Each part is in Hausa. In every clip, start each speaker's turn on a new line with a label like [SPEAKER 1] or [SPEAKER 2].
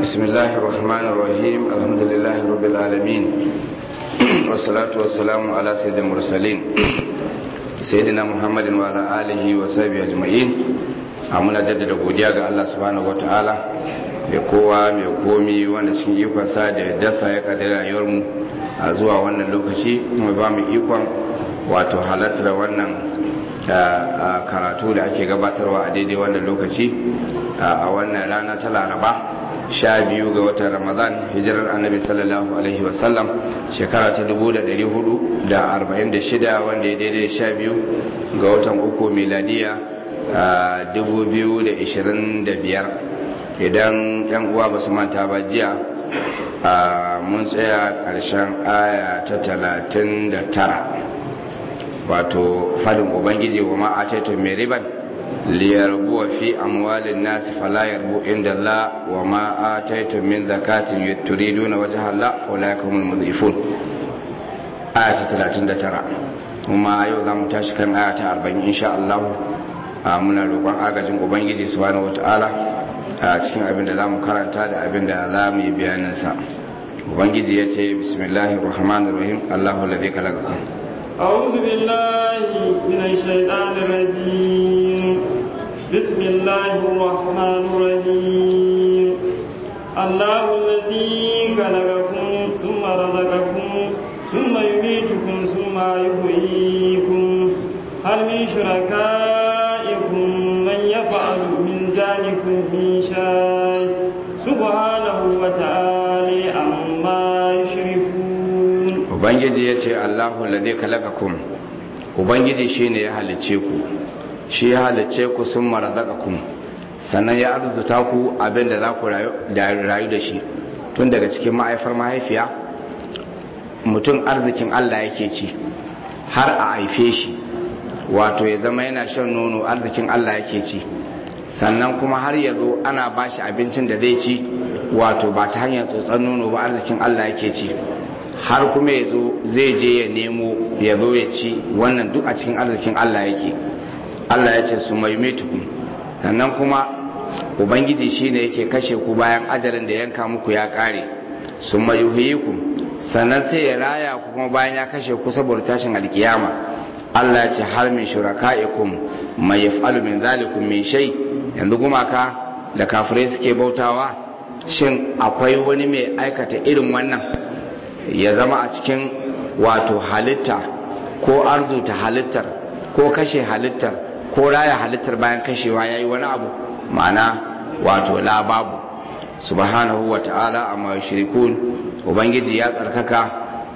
[SPEAKER 1] بسم الله الرحمن الرحيم الحمد لله رب العالمين والصلاة والسلام على سيد المرسلين سيدنا محمد وعلى آله وصحبه أجمعين muna jaddada godiya ga Allah subhanahu wataala mai kowa mai komi wanda cikin ikonsa da dasa ya kadari rayuwarmu a zuwa wannan lokaci mai ba mu ikon wato halartar wannan karatu da ake gabatarwa a daidai wannan lokaci a wannan rana ta laraba sha biyu ga watan ramadan hijirar annabi sallallahu alaihi wasallam shekara ta 446 wanda ya daidai da sha biyu ga watan uku miladiya a 2025 idan yan uwa ba su manta ba jiya mun tsaya ƙarshen aya ta 39 wato fadin ubangiji wa ma'ataito mai riban liyarbuwa fi amwalin nasi fala yarbu inda Allah wa ma'ataito min zakatin turiduna wajha Allah fa la yakumul mudhifun aya ta 39 kuma yau zamu tashi kan aya ta 40 insha Allah muna roƙon agajin ubangiji subhanahu wataala a cikin abin da zamu karanta da abin da zamu yi bayanin sa ubangiji yace bismillahir rahmanir rahim Allahu alladhi khalaqakum
[SPEAKER 2] أعوذ بالله من الشيطان الرجيم بسم الله الرحمن الرحيم الله الذي خلقكم ثم رزقكم ثم يميتكم ثم يحييكم هل من شركائكم من يفعل من ذلك من شيء سبحانه وتعالى عما يشركون
[SPEAKER 1] ubangiji ya ce allahu lade kalakakum ubangiji shi ne ya halice ku shi ya halice ku sun marazakakun sannan ya arzuta ku abinda za ku rayu da shi tun daga cikin ma'aifar mahaifiya mutum arzikin allah yake ci har a haife shi wato ya zama yana shan nono arzikin allah yake ci sannan kuma har ya zo ana ba shi abincin da zai ci wato ba ta hanyar tsotsar nono ba arzikin allah yake ci har kuma ya zo zai je ya nemo ya zo ya ci wannan duk a cikin arzikin Allah yake Allah ya ce su maimaituku sannan kuma ubangiji shine yake kashe ku bayan ajalin da yanka muku ya kare su mayuhiyiku sannan sai ya raya ku kuma bayan ya kashe ku saboda tashin alkiyama Allah ya ce har min shuraka'ikum mai yaf'alu min zalikum min shay yanzu gumaka da kafirai suke bautawa shin akwai wani mai aikata irin wannan ya zama a cikin wato halitta ko arzuta halittar ko kashe halittar ko raya halittar bayan kashewa ya yi wani abu ma'ana wato la babu subhanahu wa ta'ala amma shirikun ubangiji ya tsarkaka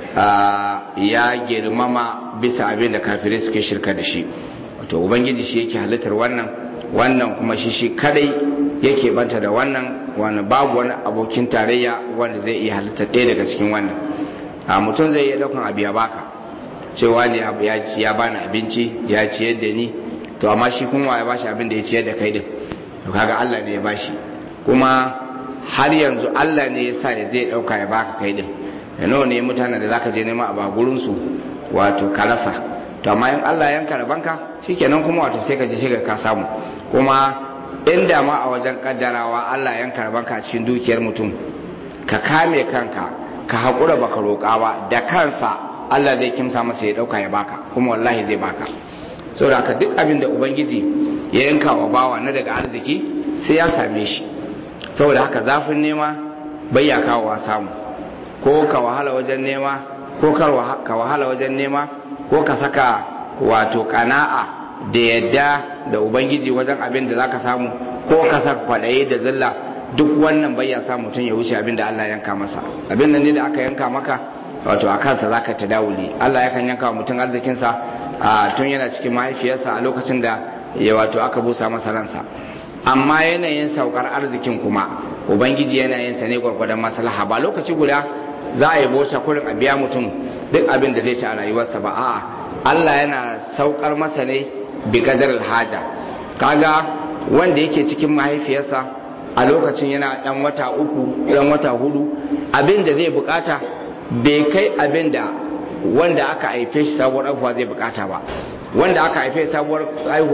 [SPEAKER 1] ya girmama bisa abin da kafirai suke shirka da shi wato ubangiji shi yake halittar wannan wannan kuma shi shi kadai yake banta da wannan wani babu wani abokin tarayya wanda zai iya halittar ɗaya daga cikin wannan a mutum zai iya daukan abu ya baka cewa ne abu ya ci ya bani abinci ya ciyar da ni to amma shi kuma ya bashi abin da ya ciyar da kai din to kaga Allah ne ya bashi kuma har yanzu Allah ne ya sa da zai dauka ya baka kai din da nawa ne mutanen da zaka je nema a bagurin su wato ka rasa to amma in Allah yanka rabanka shikenan kuma wato sai ka je sai ka samu kuma inda ma a wajen kaddarawa Allah yanka rabanka a cikin dukiyar mutum ka kame kanka ka haƙura baka roƙa ba da kansa Allah zai kimsa masa ya ɗauka ya baka kuma wallahi zai baka saboda haka duk abin da ubangiji ya yanka wa bawa na daga arziki sai ya same shi saboda haka zafin nema bai ya kawo samu ko ka wahala wajen nema ko ka wahala wajen nema ko ka saka wato kana'a da yadda da ubangiji wajen abin da zaka samu ko ka saka kwaɗayi da zilla duk wannan bai ya sa mutum ya wuce abin da Allah yanka masa abin nan ne da aka yanka maka wato a kansa za ka tadawuli Allah yakan yanka wa mutum arzikinsa a tun yana cikin mahaifiyarsa a lokacin da ya wato aka busa masa ransa amma yanayin saukar arzikin kuma ubangiji yanayin sa ne gwargwadon maslaha ba lokaci guda za a yi bosa kurin a biya mutum duk abin da zai ci a rayuwarsa ba a'a Allah yana saukar masa ne bi kadar haja kaga wanda yake cikin mahaifiyarsa a lokacin yana dan wata uku dan wata hudu abin da zai bukata bai kai abin da wanda aka haife shi sabuwar haihuwa zai bukata ba wanda aka haife sabuwar haihuwa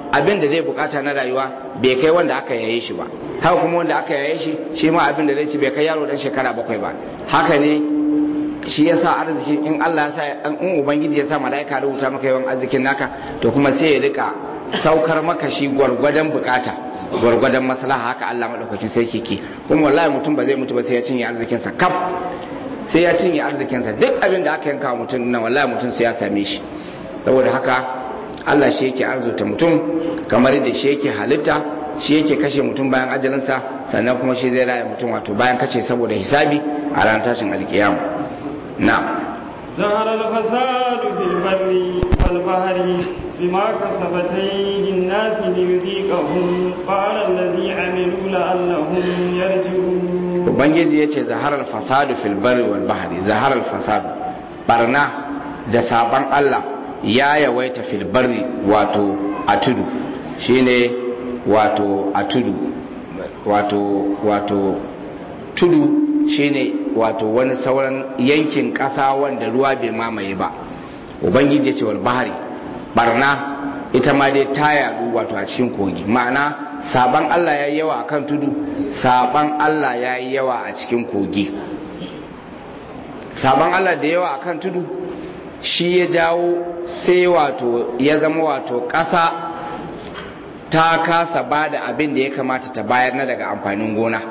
[SPEAKER 1] abin da zai bukata na rayuwa bai kai wanda aka yaye shi ba haka kuma wanda aka yaye shi shi ma abin da zai ci bai kai yaro dan shekara bakwai ba haka ne shi ya sa arziki in Allah ya sa in ubangiji ya sa mala'ika rubuta maka yawan arzikin naka to kuma sai ya rika saukar maka shi gwargwadon bukata gwargwadon maslaha haka Allah madaukakin sai kike kuma wallahi mutum ba zai mutu ba sai ya cinye arzikin sa kaf sai ya cinye arzikin sa duk abin da aka yanka mutum nan wallahi mutum sai ya same shi saboda haka Allah shi yake arzuta mutum kamar da shi yake halitta shi yake kashe mutum bayan ajalinsa sannan kuma shi zai raya mutum wato bayan kace saboda hisabi a ranar tashin alkiyama نعم
[SPEAKER 2] ظهر الفساد في البر والبحر بما كسبت أيدي الناس ليذيقهم قال الذي عملوا لعلهم يرجعون
[SPEAKER 1] ubangiji ya ce zaharar fasadu fil bari wal bahari zaharar fasadu barna da sabon Allah ya yawaita fil bari wato a tudu shine wato a tudu wato wato tudu shine wato wani sauran yankin ƙasa wanda ruwa bai mamaye ba ubangiji ya ce wal bahari barna ita ma dai ta yadu wato a cikin kogi ma'ana saban Allah ya yi yawa a kan tudu saban Allah ya yi yawa a cikin kogi saban Allah da yawa a kan tudu shi ya jawo sai wato ya zama wato ƙasa ta kasa ba da abin da ya kamata ta bayar na daga amfanin gona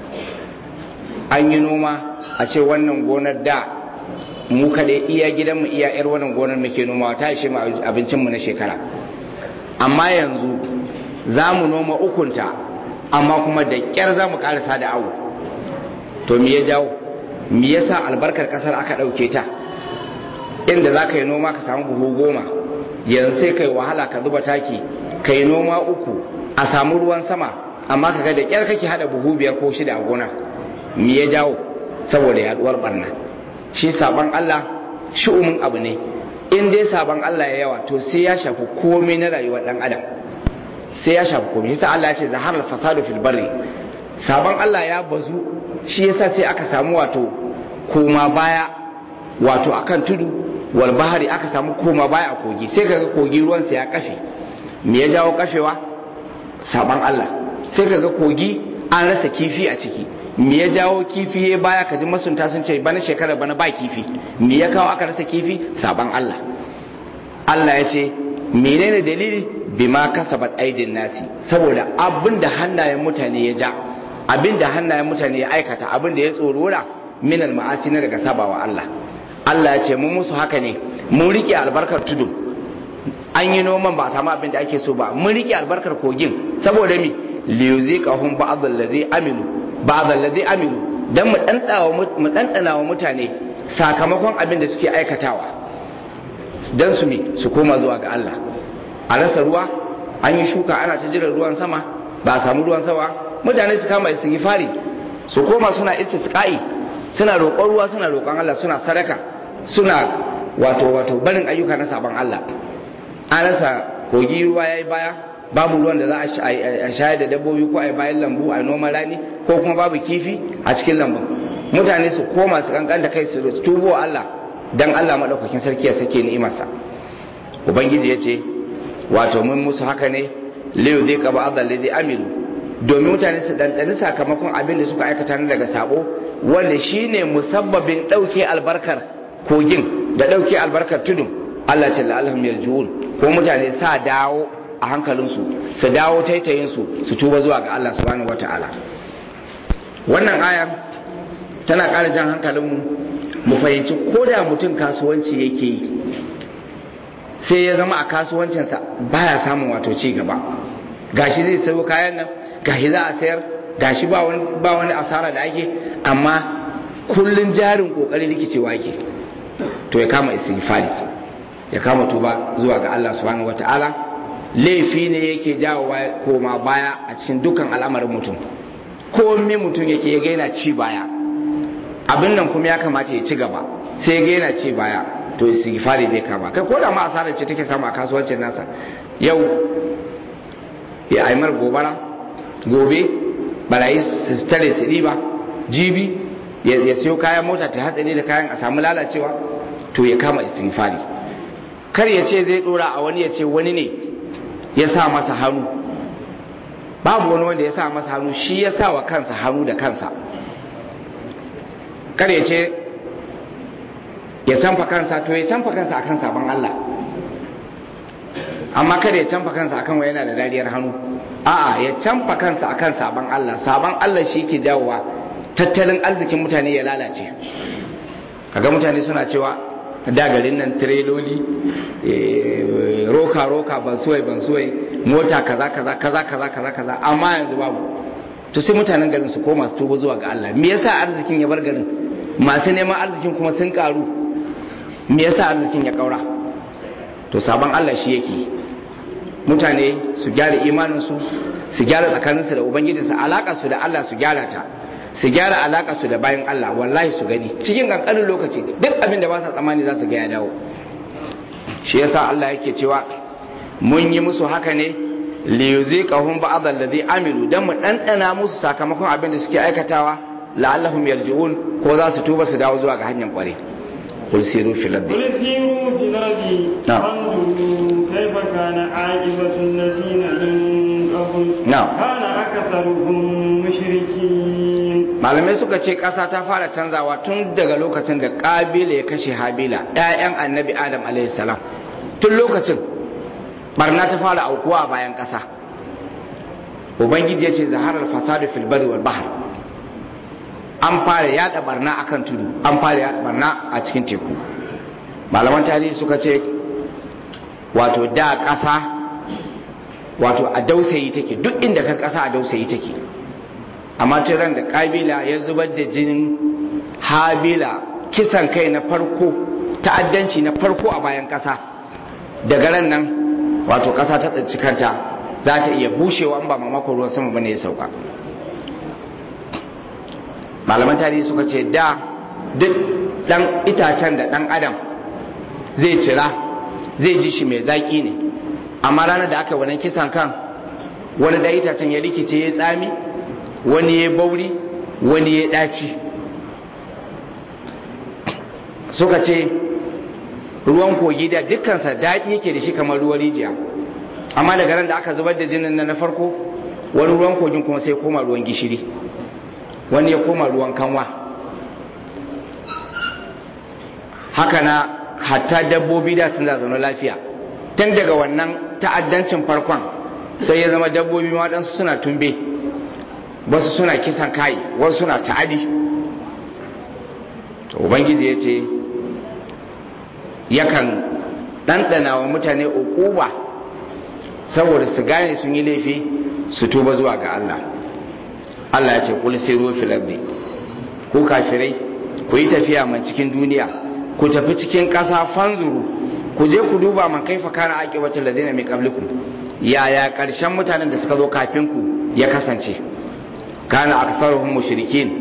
[SPEAKER 1] an yi noma a ce wannan gonar da mu kaɗai iya gidanmu iya yar wannan gonar muke nomawa ta ishe mu abincinmu na shekara amma yanzu za mu noma ukunta amma kuma da ƙyar za mu ƙarasa da awu to me ya jawo me yasa albarkar ƙasar aka ɗauke ta inda za ka yi noma ka samu buhu goma yanzu sai ka yi wahala ka zuba taki ka yi noma uku a samu ruwan sama amma ka ga da ƙyar kake haɗa buhu biyar ko shida a gonar me ya jawo saboda yaduwar barna shi sabon Allah shi'umin abu ne in dai sabon Allah ya yawa to sai ya shafi komai na rayuwar dan adam sai ya shafi komai yasa Allah ya ce zaharar fasadu fil barri sabon Allah ya bazu shi yasa sai aka samu wato koma baya wato akan tudu wal bahari aka samu koma baya a kogi sai kaga kogi ruwansa ya kafe me ya jawo kafewa sabon Allah sai kaga kogi an rasa kifi a ciki me ya jawo kifi ya baya kaji masunta sun ce bana shekara bana ba kifi me ya kawo aka rasa kifi saban Allah Allah ya ce menene dalili bima kasabat aidin nasi saboda abin da hannayen mutane ya ja abin da hannayen mutane ya aikata abin da ya tsorora minal ma'asi na daga sabawa Allah Allah ya ce mun musu haka ne mun rike albarkar tudu an yi noman ba a samu abin da ake so ba mun rike albarkar kogin saboda mi liyuziqahum ba'd allazi amilu ba'd allazi amilu dan mu mu dandana wa mutane sakamakon abin da suke aikatawa dan su mi su koma zuwa ga Allah a rasa ruwa an yi shuka ana ta jiran ruwan sama ba a samu ruwan sama mutane su kama istighfari su koma suna istisqa'i suna roƙon ruwa suna roƙon Allah suna sadaka suna wato wato barin ayyuka na saban Allah an rasa kogi ruwa yayi baya babu ruwan da za a shayar da dabbobi ko a yi bayan lambu a noman rani ko kuma babu kifi a cikin lambun mutane su koma su kankan da kai su tubo Allah dan Allah madaukakin sarki ya sake ni'imarsa ubangiji ya ce wato mun musu haka ne liyu zai kaba azal ladhi amilu domin mutane su dandani sakamakon abin da suka aikata na daga sabo wanda shine musabbabin dauke albarkar kogin da dauke albarkar tudun Allah ce la'alhum yarjuun ko mutane sa dawo a hankalinsu su dawo taitayinsu su tuba zuwa ga Allah subhanahu wata'ala wannan aya tana ƙara jan hankalinmu mu fahimci ko da mutum kasuwanci yake yi sai ya zama a kasuwancinsa baya samun wato ci gaba gashi zai sayo kayan nan gashi za a sayar gashi ba wani ba wani asara da ake amma kullun jarin kokari rikicewa yake to ya kama istighfari ya kama tuba zuwa ga Allah subhanahu wata'ala laifi ne yake jawo koma baya a cikin dukkan al'amarin mutum komai mutum yake ya gaina ci baya abin nan kuma ya kamata ya ci gaba sai ya gaina ci baya to istighfari zai kama kai ko da ma asarar ce take samu a kasuwancin nasa yau ya aimar gobara gobe barayi su tare su riba jibi ya siyo kayan mota ta hatsari da kayan a samu lalacewa to ya kama istighfari kar ya ce zai dora a wani ya ce wani ne ya sa masa hannu babu wani wanda ya sa masa hannu shi ya sa wa kansa hannu da kansa kada ya ce ya canfa kansa to ya canfa kansa akan sabon Allah amma kada ya canfa kansa akan wa yana da dariyar hannu a'a ya canfa kansa akan sabon Allah sabon Allah shi ke jawowa tattalin arzikin mutane ya lalace kaga mutane suna cewa da garin nan tireloli roka roka bansuwai bansuwai mota kaza kaza kaza kaza kaza kaza amma yanzu babu to sai mutanen garin su koma su tuba zuwa ga Allah me yasa arzikin ya bar garin masu neman arzikin kuma sun karu me yasa arzikin ya kaura to sabon Allah shi yake mutane su gyara imaninsu su gyara tsakaninsu da ubangijinsu alaka su da Allah su gyara ta su gyara alaka su da bayan Allah wallahi su gani cikin kankanin lokaci duk abin da ba sa tsammani za su ga ya dawo shi yasa Allah yake cewa mun yi musu haka ne li yuziqahum ba'd alladhi amilu dan mu dandana musu sakamakon abin da suke aikatawa la'allahum yarji'un ko za su tuba su dawo zuwa ga hanyar kware قل سيروا في الأرض
[SPEAKER 2] قل سيروا في الأرض
[SPEAKER 1] نعم.
[SPEAKER 2] فانظروا كيف كان عاقبة الذين من قبل
[SPEAKER 1] نعم.
[SPEAKER 2] كان أكثرهم مشركين
[SPEAKER 1] malamai suka ce ƙasa ta fara canzawa tun daga lokacin da ƙabila ya kashe habila ‘ya'yan annabi adam alaihi salam tun lokacin barna ta fara aukuwa a bayan ƙasa ubangiji ya ce zaharar fasadu fil bari wal bahar an fara yada barna akan tudu an fara yada barna a cikin teku malaman tarihi suka ce wato da ƙasa wato a dausayi take duk inda ka ƙasa a dausayi take amma tun ran da kabila ya zubar da jinin habila kisan kai na farko ta'addanci na farko a bayan ƙasa daga ran nan wato ƙasa ta tsinci kanta za ta iya bushewa in ba mamakon ruwan sama bane ya sauka malaman tarihi suka ce da duk dan itacen da dan adam zai cira zai ji shi mai zaƙi ne amma ranar da aka yi wannan kisan kan wani da itacen ya rikice ya tsami wani ya bauri wani ya ɗaci suka ce ruwan kogi da dukkansa daɗi yake da shi kamar ruwan rijiya amma daga ran da aka zubar da jinin na farko wani ruwan kogin kuma sai koma ruwan gishiri wani ya koma ruwan kanwa haka na hatta dabbobi da sun zaune lafiya tun daga wannan ta'addancin farkon sai ya zama dabbobi ma waɗansu suna tumbe wasu suna kisan kai wasu suna ta'adi to ubangiji ya ce yakan ɗanɗana wa mutane uquba saboda su gane sun yi laifi su tuba zuwa ga Allah Allah ya ce kul siru fil ardi ku kafirai ku yi tafiya man cikin duniya ku tafi cikin ƙasa fanzuru ku je ku duba man kaifa kana aqibatul ladina min qablikum yaya ƙarshen mutanen da suka zo kafin ku ya kasance kana aktharuhum mushrikin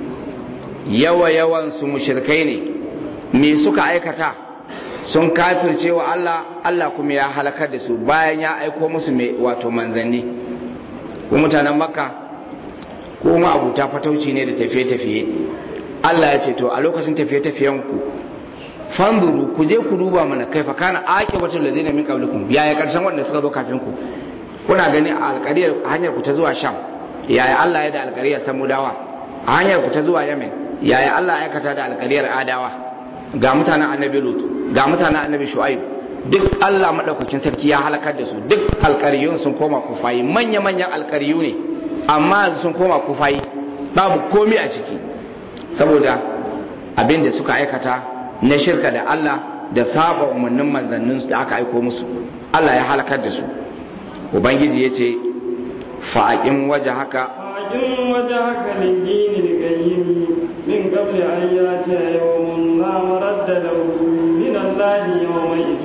[SPEAKER 1] yawa yawan su mushrikai ne me suka aikata sun kafirce wa Allah Allah kuma ya halakar da su bayan ya aiko musu mai wato manzanni ko mutanen makka ko ma abuta fatauci ne da tafiye-tafiye Allah ya ce to a lokacin tafiye-tafiyen ku fanzuru ku je ku duba mana kaifa kana aqibatul ladina min qablikum yaya karshen wanda suka zo kafin ku kuna gani a alƙariyar hanyar ku ta zuwa sham yaya Allah ya da alƙariyar samudawa a hanyar ku ta zuwa yamen yaya Allah ya aikata da alƙariyar adawa ga mutanen annabi lut ga mutanen annabi shu'aib duk Allah madaukakin sarki ya halakar da su duk alƙariyun sun koma kufayi manya manyan alƙariyu ne amma sun koma kufayi babu komi a ciki saboda abin da suka aikata na shirka da Allah da saba umarnin manzannin da aka aiko musu Allah ya halakar da su ubangiji ya ce fa'aƙin waje haka
[SPEAKER 2] فأقم وجهك للدين القيم من قبل أن يأتي يوم لا مرد له من الله يومئذ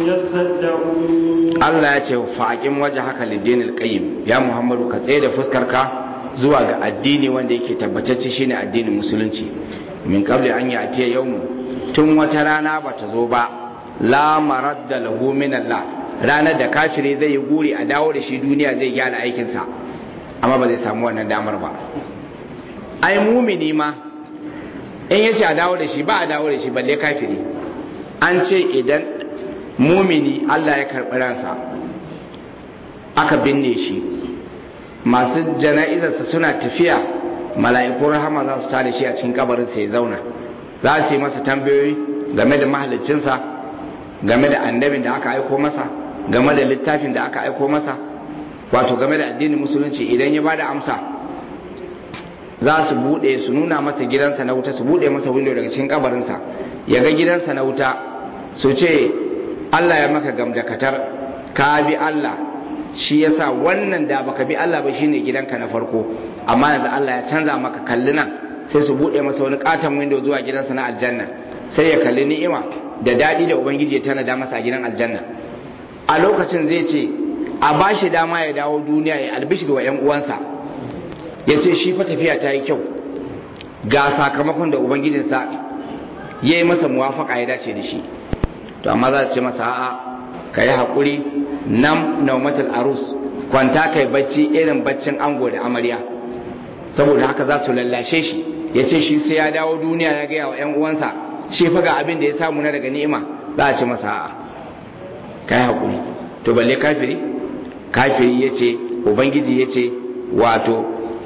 [SPEAKER 2] يصدقون
[SPEAKER 1] Allah ya ce fa'aƙin waje haka lidinil qayyim ya Muhammadu ka tsaye da fuskarka zuwa ga addini wanda yake tabbatacce shine addinin musulunci min qabli an ya'tiya yawm tun wata rana bata zo ba la maradda lahu min Allah ranar da kafiri zai yi guri a dawo da shi duniya zai gyara aikinsa amma ba zai samu wannan damar ba ai mumini ma in ya ce a dawo da shi ba a dawo da shi balle kafiri an ce idan mumini Allah ya karɓi ransa aka binne shi masu jana'izarsa suna tafiya mala'ikun rahama za su tare shi a cikin kabarin sai zauna za su yi masa tambayoyi game da mahaliccinsa game da annabin da aka aiko masa game da littafin da aka aiko masa wato game da addinin musulunci idan ya bada amsa za su bude su nuna masa gidansa na wuta su bude masa window daga cikin kabarinsa ya ga gidansa na wuta su ce Allah ya maka gamdakatar ka bi Allah shi yasa wannan da baka bi Allah ba shine gidanka na farko amma yanzu Allah ya canza maka kalli nan sai su bude masa wani katon window zuwa gidansa na aljanna sai ya kalli ni'ima da daɗi da ubangiji ya tanada masa a gidan aljanna a lokacin zai ce a ba shi dama ya dawo duniya ya albishir wa 'yan uwansa ya ce shi fa tafiya ta yi kyau ga sakamakon da ubangijinsa ya yi masa muwafaka ya dace da shi to amma za ce masa a'a ka yi haƙuri nam naumatul arus kwanta kai bacci irin baccin ango da amarya saboda haka za su lallashe shi ya ce shi sai ya dawo duniya ya gaya wa 'yan uwansa shi fa ga abin da ya samu na daga ni'ima za a ce masa a'a ka yi haƙuri to balle kafiri kafiri ya ce ubangiji ya ce wato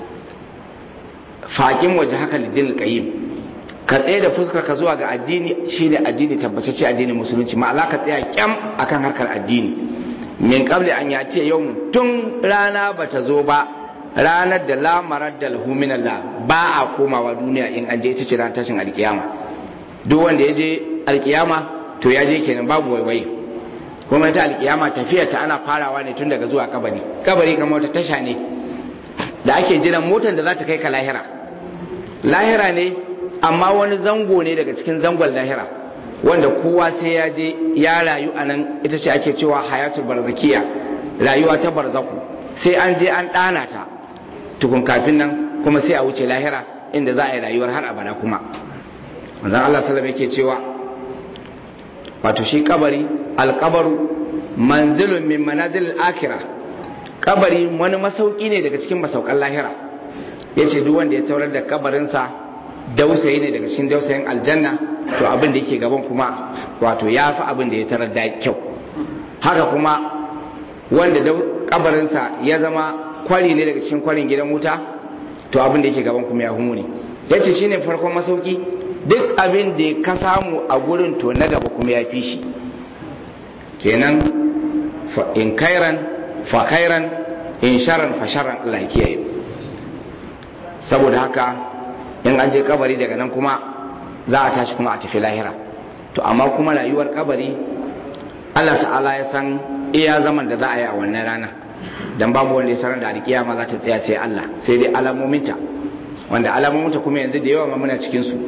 [SPEAKER 1] faƙin waje haka lidin alƙayyim ka tsaye da fuskar ka zuwa ga addini shi ne addini tabbatacce addinin musulunci ma'ala ka tsaya kyam akan harkar addini min qabli an yati yau tun rana bata zo ba ranar da lamarar da lahu min Allah ba a komawa duniya in an je ita ce ran tashin alkiyama duk wanda ya je alkiyama to ya je kenan babu waiwai kuma ita alkiyama tafiyar ta ana farawa ne tun daga zuwa kabari kabari kamar wata tasha ne da ake jiran motar da za ta kai ka lahira lahira ne amma wani zango ne daga cikin zangon lahira wanda kowa sai ya je ya rayu a nan ita ce ake cewa hayatul barzakiya rayuwa ta barzaku sai an je an ɗana ta tukun kafin nan kuma sai a wuce lahira inda za a yi rayuwar har abada kuma manzon Allah sallallahu yake cewa wato shi kabari alkabaru manzilun min manazil akira kabari wani masauki ne daga cikin masaukan lahira yace duk wanda ya taurar da kabarinsa dausayi ne daga cikin dausayin aljanna to abin da yake gaban kuma wato ya fi abin da ya tarar da kyau haka kuma wanda kabarinsa ya zama kwari ne daga cikin kwarin gidan wuta to abin da yake gaban kuma ya humu ne ya ce shine farkon masauki duk abin da ka samu a gurin to na gaba kuma ya fi shi kenan in kairan fa kairan in sharan fa sharan Allah ya kiyaye saboda haka in an je kabari daga nan kuma za a tashi kuma a tafi lahira to amma kuma rayuwar kabari Allah ta'ala ya san iya zaman da za a yi a wannan rana dan babu wanda ya sanar da alkiyama za ta tsaya sai Allah sai dai alamominta wanda alamominta kuma yanzu da yawa ma muna cikin su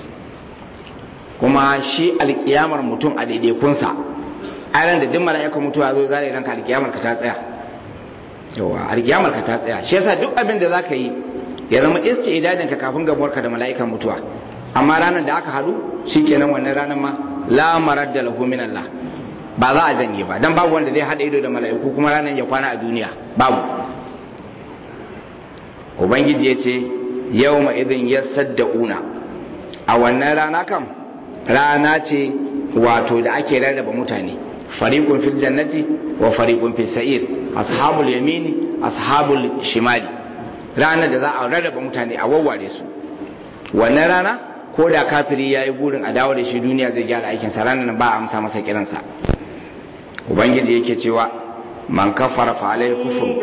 [SPEAKER 1] kuma shi alkiyamar mutum a daidaikunsa a ran da duk mala'ikan mutuwa zo zare ranka alkiyamar ka ta tsaya yawa alkiyamar ka ta tsaya shi yasa duk abin da zaka yi ya zama isti'dadin ka kafin gamuwarka da mala'ikan mutuwa amma ranar da aka haɗu shikenan wannan ranar ma la maradda lahu min Allah ba za a janye ba dan babu wanda zai hada ido da mala'iku kuma ranar ya kwana a duniya babu ubangiji ya ce yawma idin yasaddauna a wannan rana kam rana ce wato da ake rarraba mutane fariqun fil jannati wa fariqun fis sa'ir ashabul yamini ashabul shimali ranar da za a rarraba mutane a wawware su wannan rana ko da kafiri ya yi burin a dawo da shi duniya zai gyara aikinsa ranar ba a amsa masa kiransa ubangiji yake cewa man kafara fa alaihi kufur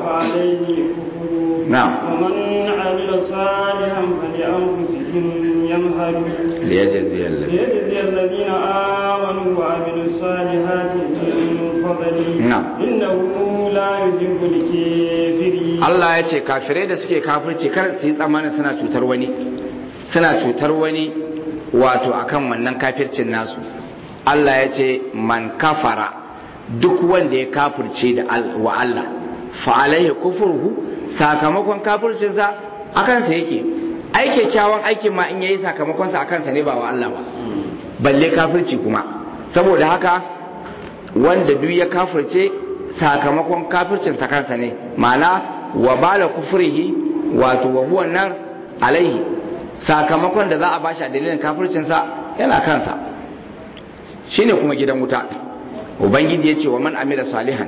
[SPEAKER 1] na'am
[SPEAKER 2] ومن عمل صالحا فلأنفسهم يمهدون
[SPEAKER 1] liyajzi allazi
[SPEAKER 2] ليجزي الذين آمنوا وعملوا الصالحات من فضله
[SPEAKER 1] نعم.
[SPEAKER 2] إنه لا يحب الكافرين
[SPEAKER 1] Allah ya ce kafirai da suke kafirci kar su yi tsammanin suna cutar wani suna cutar wani wato akan wannan kafircin nasu Allah ya ce man kafara duk wanda ya kafirce da al- wa Allah fa alaihi kufurhu sakamakon kafircinsa akan sa yake ai kyakkyawan aikin ma in yayi sakamakon sa akan sa ne ba wa Allah ba balle kafirci kuma saboda haka wanda duk ya kafirce sakamakon kafircinsa kansa ne ma'ana wa bala kufrihi wato wa huwa nar alaihi sakamakon da za a bashi a dalilin kafircinsa yana kansa shine kuma gidan wuta ubangiji ya ce wa man amila salihan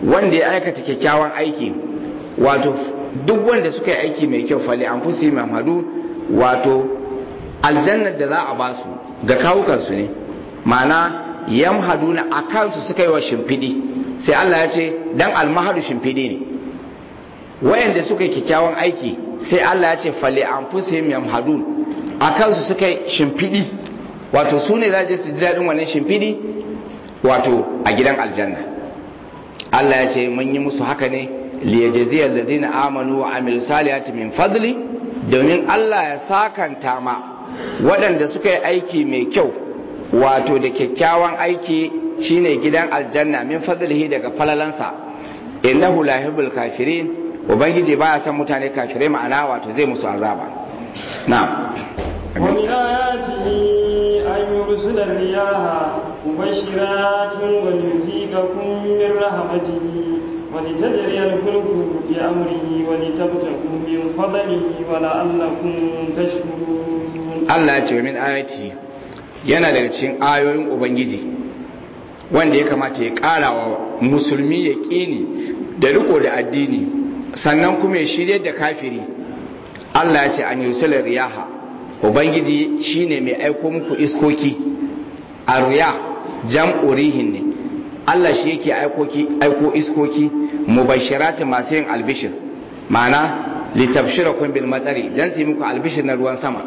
[SPEAKER 1] wanda ya aikata kyakkyawan aiki wato duk wanda suka yi aiki mai kyau fali an fusi mamadu wato aljannar da za a ba su ga kawukansu ne ma'ana yamhaduna a kansu suka yi wa shimfiɗi sai Allah ya ce dan almahadu shimfiɗi ne wayanda suka yi kyakkyawan aiki sai Allah ya ce fali an fusi yamhadun a kansu suka yi shimfiɗi wato su ne za su ji daɗin wannan shimfiɗi wato a gidan aljanna Allah ya ce mun yi musu haka ne liyajziyal ladina amanu wa amilu salihati min fadli domin Allah ya sakanta ma waɗanda suka yi aiki mai kyau wato da kyakkyawan aiki shine gidan aljanna min fadlihi daga falalansa innahu la yuhibbul kafirin ubangiji baya son mutane kafirai ma'ana wato zai musu azaba na'am
[SPEAKER 2] ومن آياته أن يرسل الرياح مبشرات وليذيقكم من رحمته ولتجري الفلك بأمره ولتبتغوا من فضله ولعلكم تشكرون
[SPEAKER 1] Allah ya ce min ayati yana daga cikin ayoyin Ubangiji wanda ya kamata ya ƙara wa musulmi ya ƙini da riko da addini sannan kuma ya shirye da kafiri Allah ya ce an yusula riyaha Ubangiji shine mai aiko muku iskoki a riya jam'u rihin ne Allah shi yake aiko iskoki mubashirati masu yin albishir ma'ana litabshirakum bil matari dan sai muku albishir na ruwan sama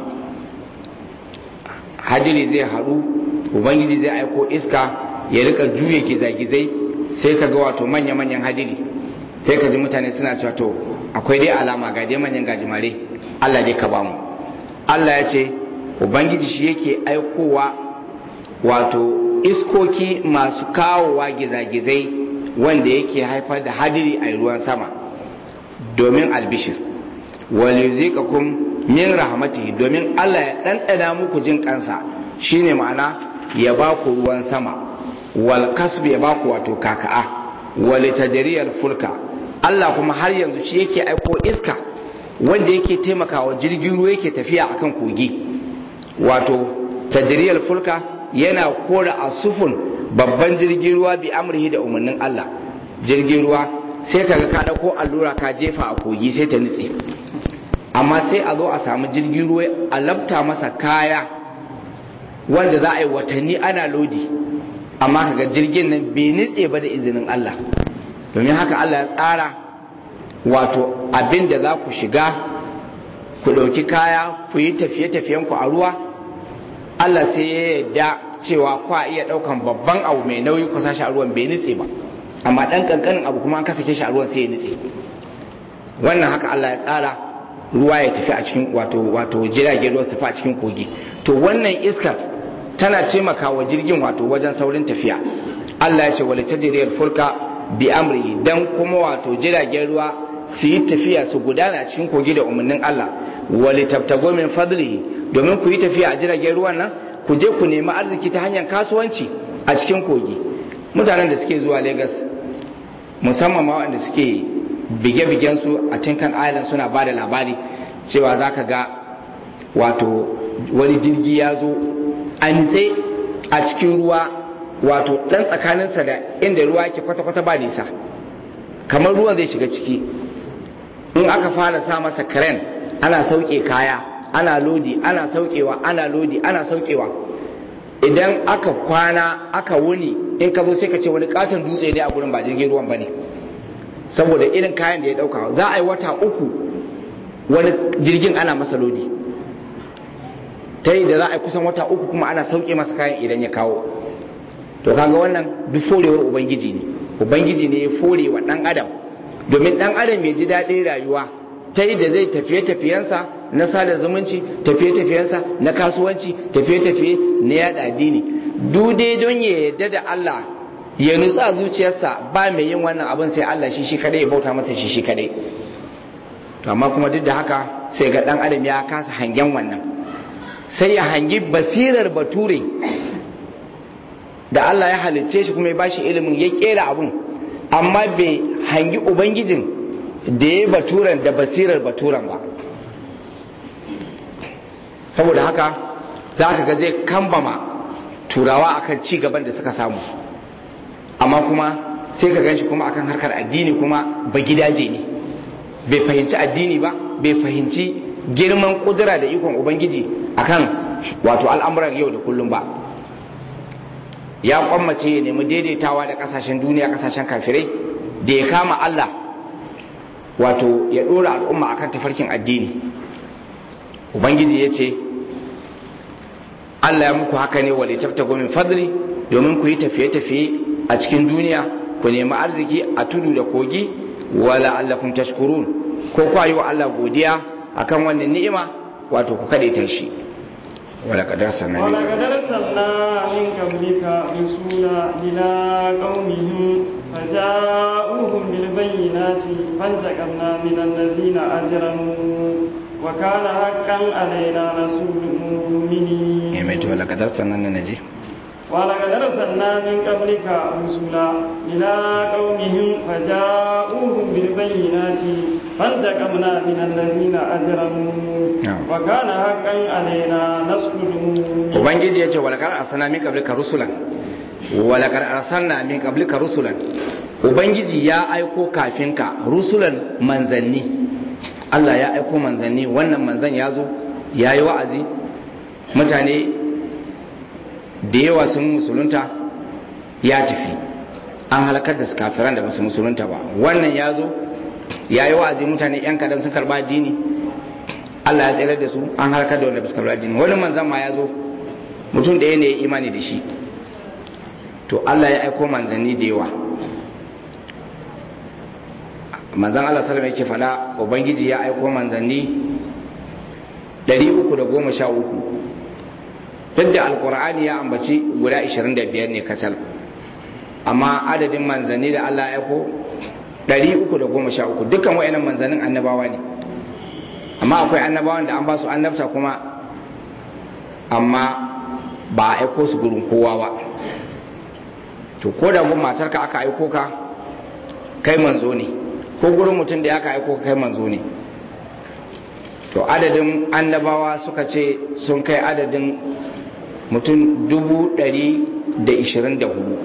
[SPEAKER 1] hadiri zai haɗu ubangiji zai aiko iska ya rika juye gizagizai sai ka ga wato manya-manyan hadiri sai ka ji mutane suna cewa to akwai dai alama ga dai manyan gajimare Allah dai ka bamu Allah ya ce ubangiji shi yake aikowa wato iskoki masu kawowa gizagizai wanda yake haifar da hadiri a ruwan sama domin albishir walizikakum min rahmatihi domin Allah ya ɗanɗana muku jin kansa shine ma'ana ya ba ku ruwan sama wal kasbi ya ba ku wato kaka'a wal tajriyal fulka Allah kuma har yanzu shi yake aiko iska wanda yake taimakawa jirgin ruwa yake tafiya akan kogi wato tajriyal fulka yana kora asufun babban jirgin ruwa bi amrihi da umarnin Allah jirgin ruwa sai kaga ka dauko allura ka jefa a kogi sai ta nutse amma sai a zo a samu jirgin ruwa a labta masa kaya wanda za a yi watanni ana lodi amma kaga jirgin nan bai nitse ba da izinin Allah domin haka Allah ya tsara wato abin da za ku shiga ku ɗauki kaya ku yi tafiye-tafiyen ku a ruwa Allah sai ya yarda cewa kwa iya ɗaukan babban abu mai nauyi ku sashi a ruwan bai nitse ba amma ɗan ƙanƙanin abu kuma an kasa shi a ruwan sai ya nitse wannan haka Allah ya tsara ruwa ya tafi a cikin wato wato jiragen ruwa su fa a cikin kogi to wannan iskar tana taimaka wa jirgin wato wajen saurin tafiya Allah ya ce wal tajriyal fulka bi amri dan kuma wato jiragen ruwa su yi tafiya su gudana a cikin kogi da umarnin Allah wal tabtago min fadlihi domin ku yi tafiya a jiragen ruwan nan ku je ku nemi arziki ta hanyar kasuwanci a cikin kogi mutanen da suke zuwa Lagos musamman ma waɗanda suke bige-bigen su a Tinkan Island suna ba da labari cewa za ka ga wato wani jirgi ya zo an tsaye a cikin ruwa wato ɗan tsakaninsa da inda ruwa yake kwata-kwata ba nisa kamar ruwan zai shiga ciki in aka fara sa masa karen ana sauke kaya ana lodi ana saukewa ana lodi ana saukewa idan aka kwana aka wuni in ka zo sai ka ce wani katon dutse ne a gurin ba jirgin ruwan ba ne saboda irin kayan da ya dauka za a yi wata uku wani jirgin ana masa lodi ta yi da za a yi kusan wata uku kuma ana sauke masa kayan idan ya kawo to kaga wannan duk forewar ubangiji ne ubangiji ne ya fore wa dan adam domin dan adam ya ji daɗin rayuwa ta yi da zai tafiye-tafiyensa na sada zumunci tafiye-tafiyensa na kasuwanci tafiye-tafiye na yada addini dai don ya yarda da Allah ya nutsu a zuciyarsa ba mai yin wannan abin sai Allah shi shi kadai ya bauta masa shi shi kadai to amma kuma duk da haka sai ga dan adam ya kasa hangen wannan sai ya hangi basirar bature da Allah ya halicce shi kuma ya bashi ilimin ya kera abun amma bai hangi ubangijin da ya baturan da basirar baturan ba saboda haka za ka ga zai kambama turawa akan ci gaban da suka samu amma kuma sai ka ganshi kuma akan harkar addini kuma ba gidaje ne bai fahimci addini ba bai fahimci girman kudura da ikon ubangiji akan wato al'amuran yau da kullum ba ya kwammace ya nemi daidaitawa da kasashen duniya kasashen kafirai da ya kama Allah wato ya dora al'umma akan tafarkin addini ubangiji ya ce Allah ya muku haka ne wale tafta gomin fadli domin ku yi tafiye-tafiye a cikin duniya ku nemi arziki a tudu da kogi wala allakum tashkurun ko ku yi wa Allah godiya akan wannan ni'ima wato ku kade ta shi wala kadar sannan
[SPEAKER 2] wala kadar sanna min qablika rusula ila qaumihim faja'uhum bil bayyinati fantaqamna min allazina ajramu wa kana haqqan alaina rasulul mu'minin
[SPEAKER 1] eh mai to wala kadar sannan ne naji
[SPEAKER 2] ولقد أرسلنا من قبلك رسلا إلى قومهم فجاءوهم بالبينات فانتقمنا من الذين أجرموا وكان حقا علينا نصر المؤمنين
[SPEAKER 1] ubangiji ya ce walakar arsana min qablika rusulan walakar arsalna min qablika rusulan ubangiji ya aiko kafin ka rusulan manzanni Allah ya aiko manzanni wannan manzan ya zo ya yi wa'azi mutane da yawa sun musulunta ya tafi an halakar da su kafiran da basu musulunta ba wannan ya zo ya yi wa'azi mutane yan kadan sun karba addini Allah ya tsere da su an halakar da wanda basu karba addini wani manzan ma ya zo mutum ɗaya ne ya imani da shi to Allah ya aiko manzanni da yawa manzan Allah salama yake faɗa ubangiji ya aiko manzanni 313 duk da alkur'ani ya ambaci guda 25 ne kasal amma adadin manzanni da Allah ya aiko 313 dukkan wayannan manzannin annabawa ne amma akwai annabawan da an ba su annabta kuma amma ba a aiko su gurin kowa ba to ko da gun matarka aka aiko ka kai manzo ne ko gurin mutum da aka aiko ka kai manzo ne to adadin annabawa suka ce sun kai adadin mutum dubu ɗari da ishirin da hudu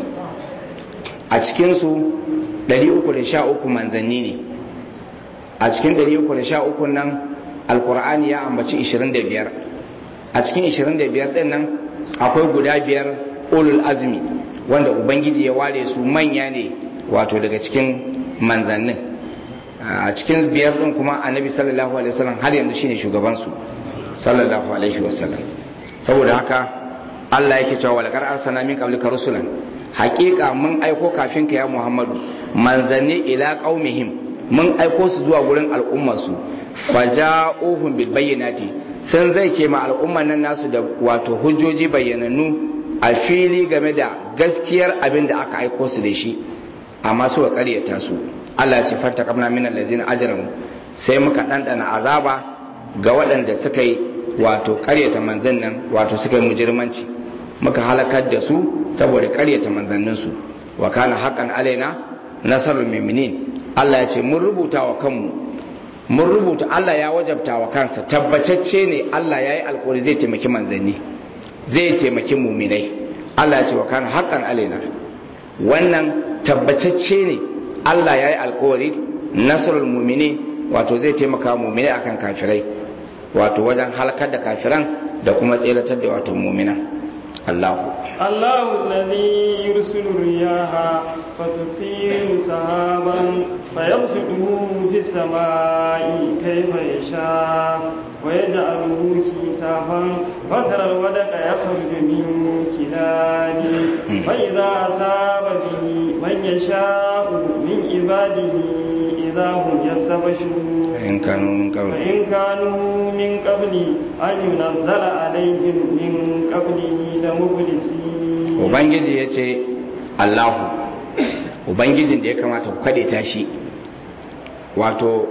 [SPEAKER 1] a cikinsu ɗari uku da sha uku manzanni ne a cikin ɗari uku da sha uku nan alkur'ani ya ambaci ishirin da biyar a cikin ishirin da biyar ɗin nan akwai guda biyar ulul azumi wanda ubangiji ya ware su manya ne wato daga cikin manzannin a cikin biyar ɗin kuma annabi sallallahu alaihi wasallam har yanzu shine shugabansu sallallahu alaihi wasallam saboda haka Allah yake cewa walakar arsana min qablika rusulan haƙiƙa mun aiko kafin ka ya Muhammadu manzanni ila qaumihim mun aiko su zuwa gurin al'ummar su faja'uhum bil bayyinati sun zai ke ma al'ummar nan nasu da wato hujjoji bayyanannu a fili game da gaskiyar abin da aka aiko su da shi amma suka ƙaryata su Allah ya ce fanta kamna min allazina ajramu sai muka ɗanɗana azaba ga waɗanda suka yi wato ƙaryata manzan nan wato suka yi mujirmanci muka halakar da su saboda ƙaryata manzanninsu wa kana haƙan alaina nasarul muminin Allah ya ce mun rubuta wa kanmu mun rubuta Allah ya wajabta wa kansa tabbatacce ne Allah ya yi alƙawari zai taimaki manzanni zai taimaki muminai Allah ya ce wa kana haƙan alaina wannan tabbatacce ne Allah ya yi alƙawari nasarul mumini wato zai taimaka muminai akan kafirai wato wajen halakar da kafiran da kuma tseratar da wato mumina Allahu
[SPEAKER 2] Allahu alladhi yursilu riyaha fatuthiru sahaban fayabsutuhu fis samai kayfa yasha wa yaj'aluhu kisafan fatara alwadaqa yakhruju min kilali fa idha asaba bihi man yasha'u min ibadihi idha hum yastabshirun
[SPEAKER 1] in kanu min qabl
[SPEAKER 2] فإن كانوا من قبل أن ينزل عليهم من قبله لمبلسين
[SPEAKER 1] ubangiji ya ce allahu ubangijin da ya kamata ku kaɗe shi wato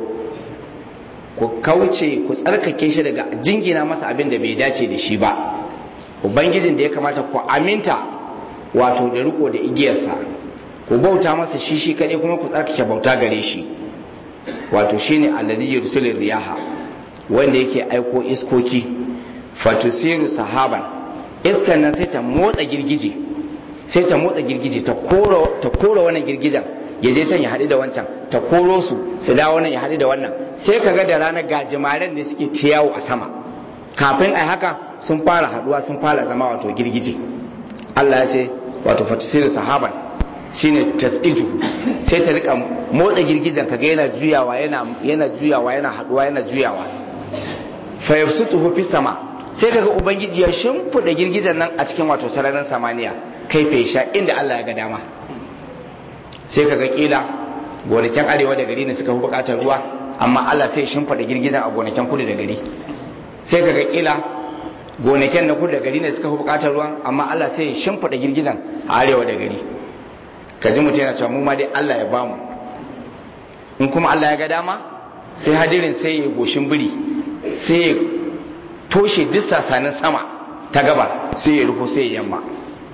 [SPEAKER 1] ku kauce ku tsarkake shi daga jingina masa abin da bai dace da shi ba ubangijin da ya kamata ku aminta wato da riko da igiyarsa ku bauta masa shi shi kaɗai kuma ku tsarkake bauta gare shi wato shine alladhi yursilu riyaha wanda yake aiko iskoki fatusiru sahaban iskan nan sai ta motsa girgije sai ta motsa girgije ta koro ta koro wannan girgijen ya je can ya haɗu da wancan ta koro su su dawo nan ya haɗu da wannan sai ka ga da ranar gajimaren ne suke ta yawo a sama kafin ai haka sun fara haɗuwa sun fara zama wato girgije Allah ya ce wato fatisiru sahaban shine tasiju sai ta rika motsa girgijen kaga yana juyawa yana yana juyawa yana haɗuwa yana juyawa fa yabsutuhu fi sama sai kaga ubangiji ya shimfida girgijen nan a cikin wato sararin samaniya kai fesha inda Allah ya ga dama sai kaga kila gonakin arewa da gari ne suka fi bukatar ruwa amma Allah sai shimfida girgijen a gonakin kudu da gari sai kaga kila gonakin na kudu da gari ne suka fi bukatar ruwa amma Allah sai shimfida girgijen a arewa da gari kaji mutum yana cewa mu ma dai Allah ya bamu in kuma Allah ya ga dama sai hadirin sai ya goshin biri sai ya toshe duk sasanin sama ta gaba sai ya rufo sai ya yamma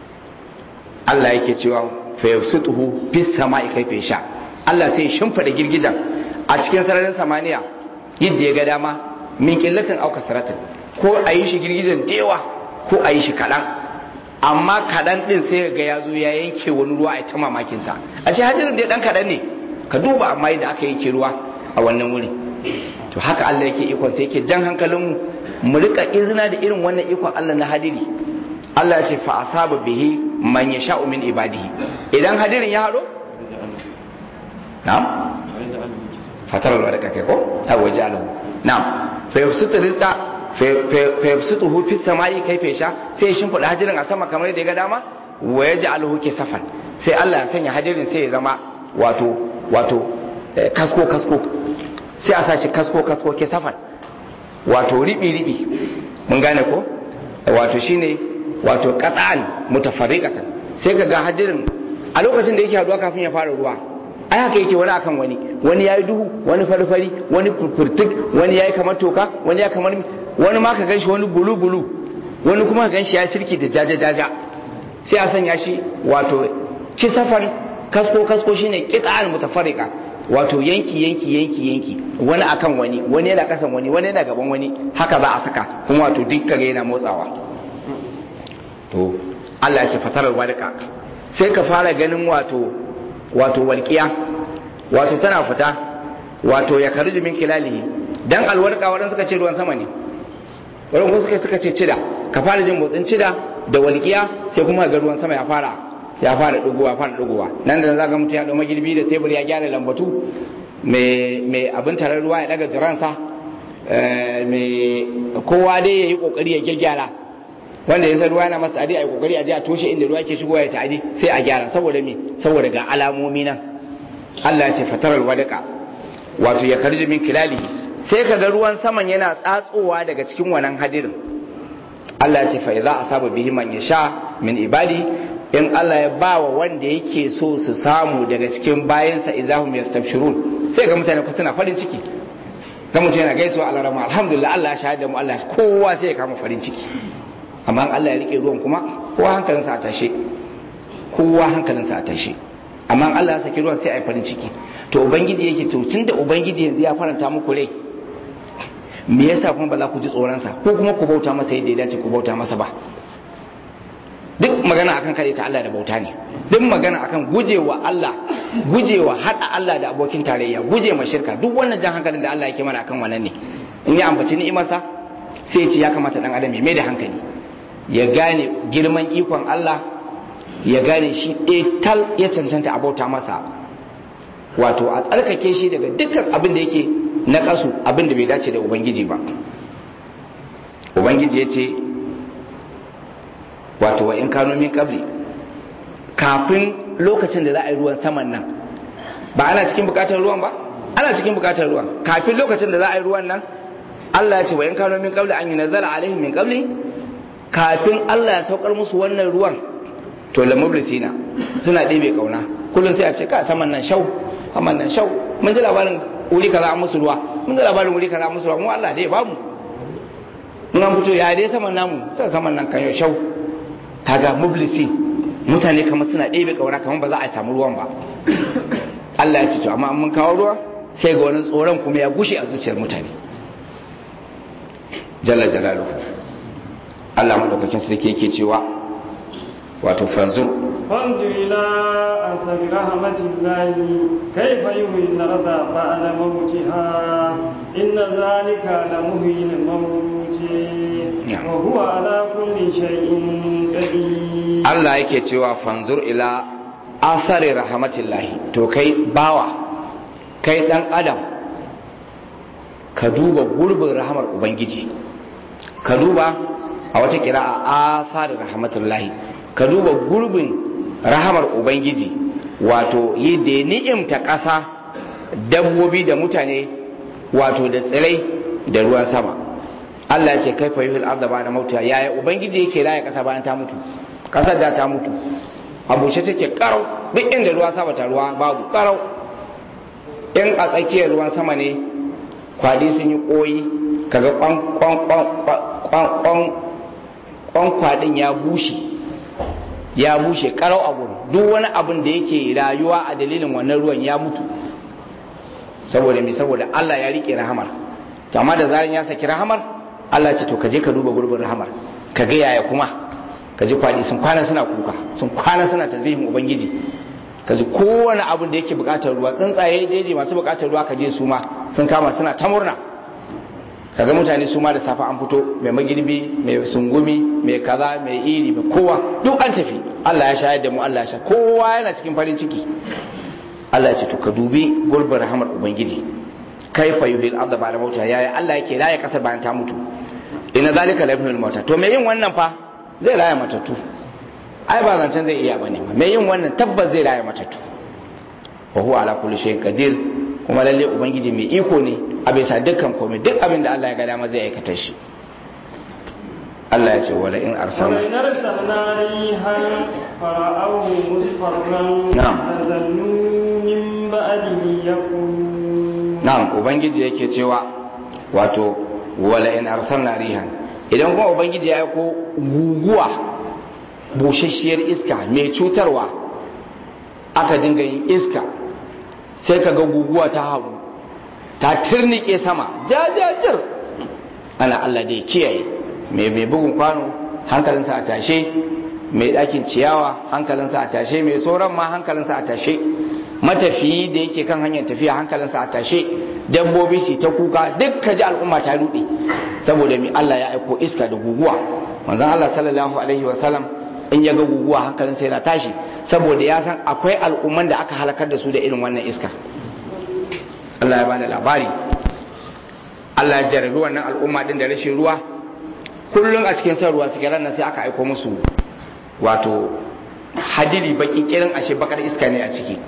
[SPEAKER 1] Allah yake cewa fa yabsutuhu fis sama'i kaifa sha Allah sai ya shimfida girgizan a cikin sararin samaniya yadda ya ga dama min qillatin auka saratin ko a yi shi girgizan dewa ko a yi shi kaɗan amma kaɗan ɗin sai ga ya zo ya yanke wani ruwa a ta mamakin sa a ce hadirin dai ɗan kaɗan ne ka duba amma yadda aka yanke ruwa a wannan wuri to haka Allah yake ikon sai yake jan hankalinmu mu rika izina da irin wannan ikon Allah na hadiri Allah ya ce fa asaba bihi man yasha'u min ibadihi idan hadirin ya hado na'am fatar albarka kai ko a waje alahu na'am fa yafsutu rizqa fa yafsutuhu fis sama'i kayfa yasha sai ya shimfida hadirin a sama kamar da ya ga dama wa yaj'aluhu kisafan sai Allah ya sanya hadirin sai ya zama wato wato kasko kasko sai a sashi kasko kasko kisafan wato ribi ribi mun gane ko wato shine wato qat'an mutafarriqatan sai ka ga hadirin a lokacin da yake haduwa kafin ya fara ruwa ai haka yake wani akan wani wani yayi duhu wani farfari wani furfurtuk wani yayi kamar toka wani ya kamar wani ma ka ganshi wani bulu bulu wani kuma ka ganshi ya sirki da jaja jaja sai a sanya shi wato kisafan kasko kasko shine qit'an mutafarriqa wato yanki yanki yanki yanki wani akan wani wani yana kasan wani wani yana gaban wani haka za a saka kuma wato dukkan yana motsawa to Allah ya ce fatarar wadaka sai ka fara ganin wato wato walƙiya wato tana fita wato ya karji min kilalihi dan alwarka wadan suka ce ruwan sama ne wadan kuma suka suka ce cida ka fara jin motsin cida da walƙiya sai kuma ga ruwan sama ya fara ya fara dugowa fara dugowa nan da zaga mutum ya dau magirbi da tebur ya gyara lambatu mai mai abin tarar ruwa ya daga jiransa mai kowa dai yayi kokari ya gyaggyara wanda ya san ruwa yana masa adi a yi kokari a je a toshe inda ruwa ke shigowa ya ta'adi sai a gyara saboda me saboda ga alamomi nan Allah ya ce fatarar wadaka wato ya karji min kilali sai ka ga ruwan saman yana tsatsowa daga cikin wannan hadirin Allah ya ce fa idza asaba bihi man yasha min ibadi in Allah ya ba wa wanda yake so su samu daga cikin bayansa idahum yastabshirun sai ga mutane ku suna farin ciki ga mutum yana gaisuwa Allah rahma alhamdulillah Allah ya shahada mu Allah kowa sai ya kama farin ciki amma Allah ya rike ruwan kuma kowa hankalinsa a tashe kowa hankalinsa a tashe amma Allah ya saki ruwan sai a yi farin ciki to ubangiji yake to tunda ubangiji yanzu ya faranta muku rai me yasa kuma ba za ku ji tsoronsa ko kuma ku bauta masa yadda ya dace ku bauta masa ba duk magana akan kare ta Allah da bauta ne duk magana akan gujewa Allah gujewa hada Allah da abokin tarayya guje ma shirka duk wannan jan hankalin da Allah yake mana akan wannan ne in ya ambaci ni'imarsa sai ya ce ya kamata dan adam ya mai da hankali ya gane girman ikon Allah ya gane shi tal ya cancanta a bauta masa wato a tsarkake shi daga dukkan abin da yake na kasu abin da bai dace da ubangiji ba ubangiji ya ce wato wa in kano min kabri kafin lokacin da za a yi ruwan saman nan ba ana cikin bukatar ruwan ba ana cikin bukatar ruwan kafin lokacin da za a yi ruwan nan Allah ya ce wa in kano min kabli an yi nazara alaihim min kabli kafin Allah ya saukar musu wannan ruwan to la mublisina suna ɗebe kauna kullum sai a ce ka saman nan shau saman nan shau mun ji labarin wuri kaza an musu ruwa mun ji labarin wuri kaza an musu ruwa mu Allah dai bamu mun an fito ya dai saman namu sai saman nan kan shau kaga mublisi mutane kamar suna ɗebe kauna kamar ba za a samu ruwan ba Allah ya ce to amma mun kawo ruwa sai ga wani tsoron kuma ya gushe a zuciyar mutane jalla jalaluhu Allah madaukakin sarki yake cewa wato fanzur
[SPEAKER 2] فانظر إلى أثر رحمة الله كيف يحيي الأرض بعد موتها إن ذلك لمحيي الموت وهو على كل شيء قدير
[SPEAKER 1] Allah yake cewa fanzur ila asari rahmatillahi to kai bawa kai dan adam ka duba gurbin rahamar ubangiji ka duba a wata kira'a asari rahmatullahi ka duba gurbin rahamar ubangiji wato yi da ni'imta ƙasa dabbobi da mutane wato da tsirai da ruwan sama Allah ya ce kai fa yuhil arda ba da mauta yaya ubangiji yake raya ƙasa bayan ta mutu ƙasar da ta mutu a bushe take karau duk inda ruwa sama ta ruwa babu karau in a tsakiyar ruwan sama ne kwadi sun yi koyi kaga kwan kwadin ya bushe ya bushe karau a gurin duk wani abin da yake rayuwa a dalilin wannan ruwan ya mutu saboda me saboda Allah ya rike rahamar to amma da zaran ya saki rahamar Allah ce to ka je ka duba gurbin rahamar ka ga yaya kuma ka ji kwadi sun kwana suna kuka sun kwana suna tasbihin ubangiji ka ji kowane abin da yake bukatar ruwa tsuntsaye jeje masu bukatar ruwa ka je su ma sun kama suna ta murna ka ga mutane su ma da safe an fito mai magirbi mai sungumi mai kaza mai iri mai kowa duk an tafi Allah ya shayar da mu Allah ya sha kowa yana cikin farin ciki Allah ya ce to ka dubi gurbin rahamar ubangiji kaifa yuhil arda ba'da mauta yaya Allah yake raya kasar bayan ta mutu ina zalika la yuhil mauta to me yin wannan fa zai raya matattu ai ba zancen zai iya bane mai yin wannan tabbas zai raya matattu wa huwa ala kulli shay'in qadir kuma lalle ubangiji mai iko ne a bisa dukkan komai duk abin da Allah ya ga dama zai aikata shi Allah ya ce wala in arsalna
[SPEAKER 2] ولئن أرسلنا ريحا فرأوه مصفرا
[SPEAKER 1] نعم.
[SPEAKER 2] لظلوا من بعده يكفرون
[SPEAKER 1] na'am ubangiji yake cewa wato wala in arsalna rihan idan kuma ubangiji ya aiko guguwa bushashiyar iska mai cutarwa aka dinga yin iska sai ka ga guguwa ta hagu ta turnike sama jajajir ana Allah da ya kiyaye mai mai bugun kwano hankalinsa a tashe mai ɗakin ciyawa hankalinsa a tashe mai sauran ma hankalinsa a tashe matafiyi da yake kan hanyar tafiya hankalinsa a tashe dabbobi su ta kuka duk ka ji al'umma ta ruɗe saboda mai Allah ya aiko iska da guguwa manzon Allah sallallahu alaihi wasallam in ya ga guguwa hankalinsa yana tashi saboda ya san akwai al'umman da aka halakar da su da irin wannan iska Allah ya bada labari Allah ya jarabi wannan al'umma din da rashin ruwa kullum a cikin san ruwa suke ranar sai aka aiko musu wato hadiri baki kirin ashe bakar iska ne a ciki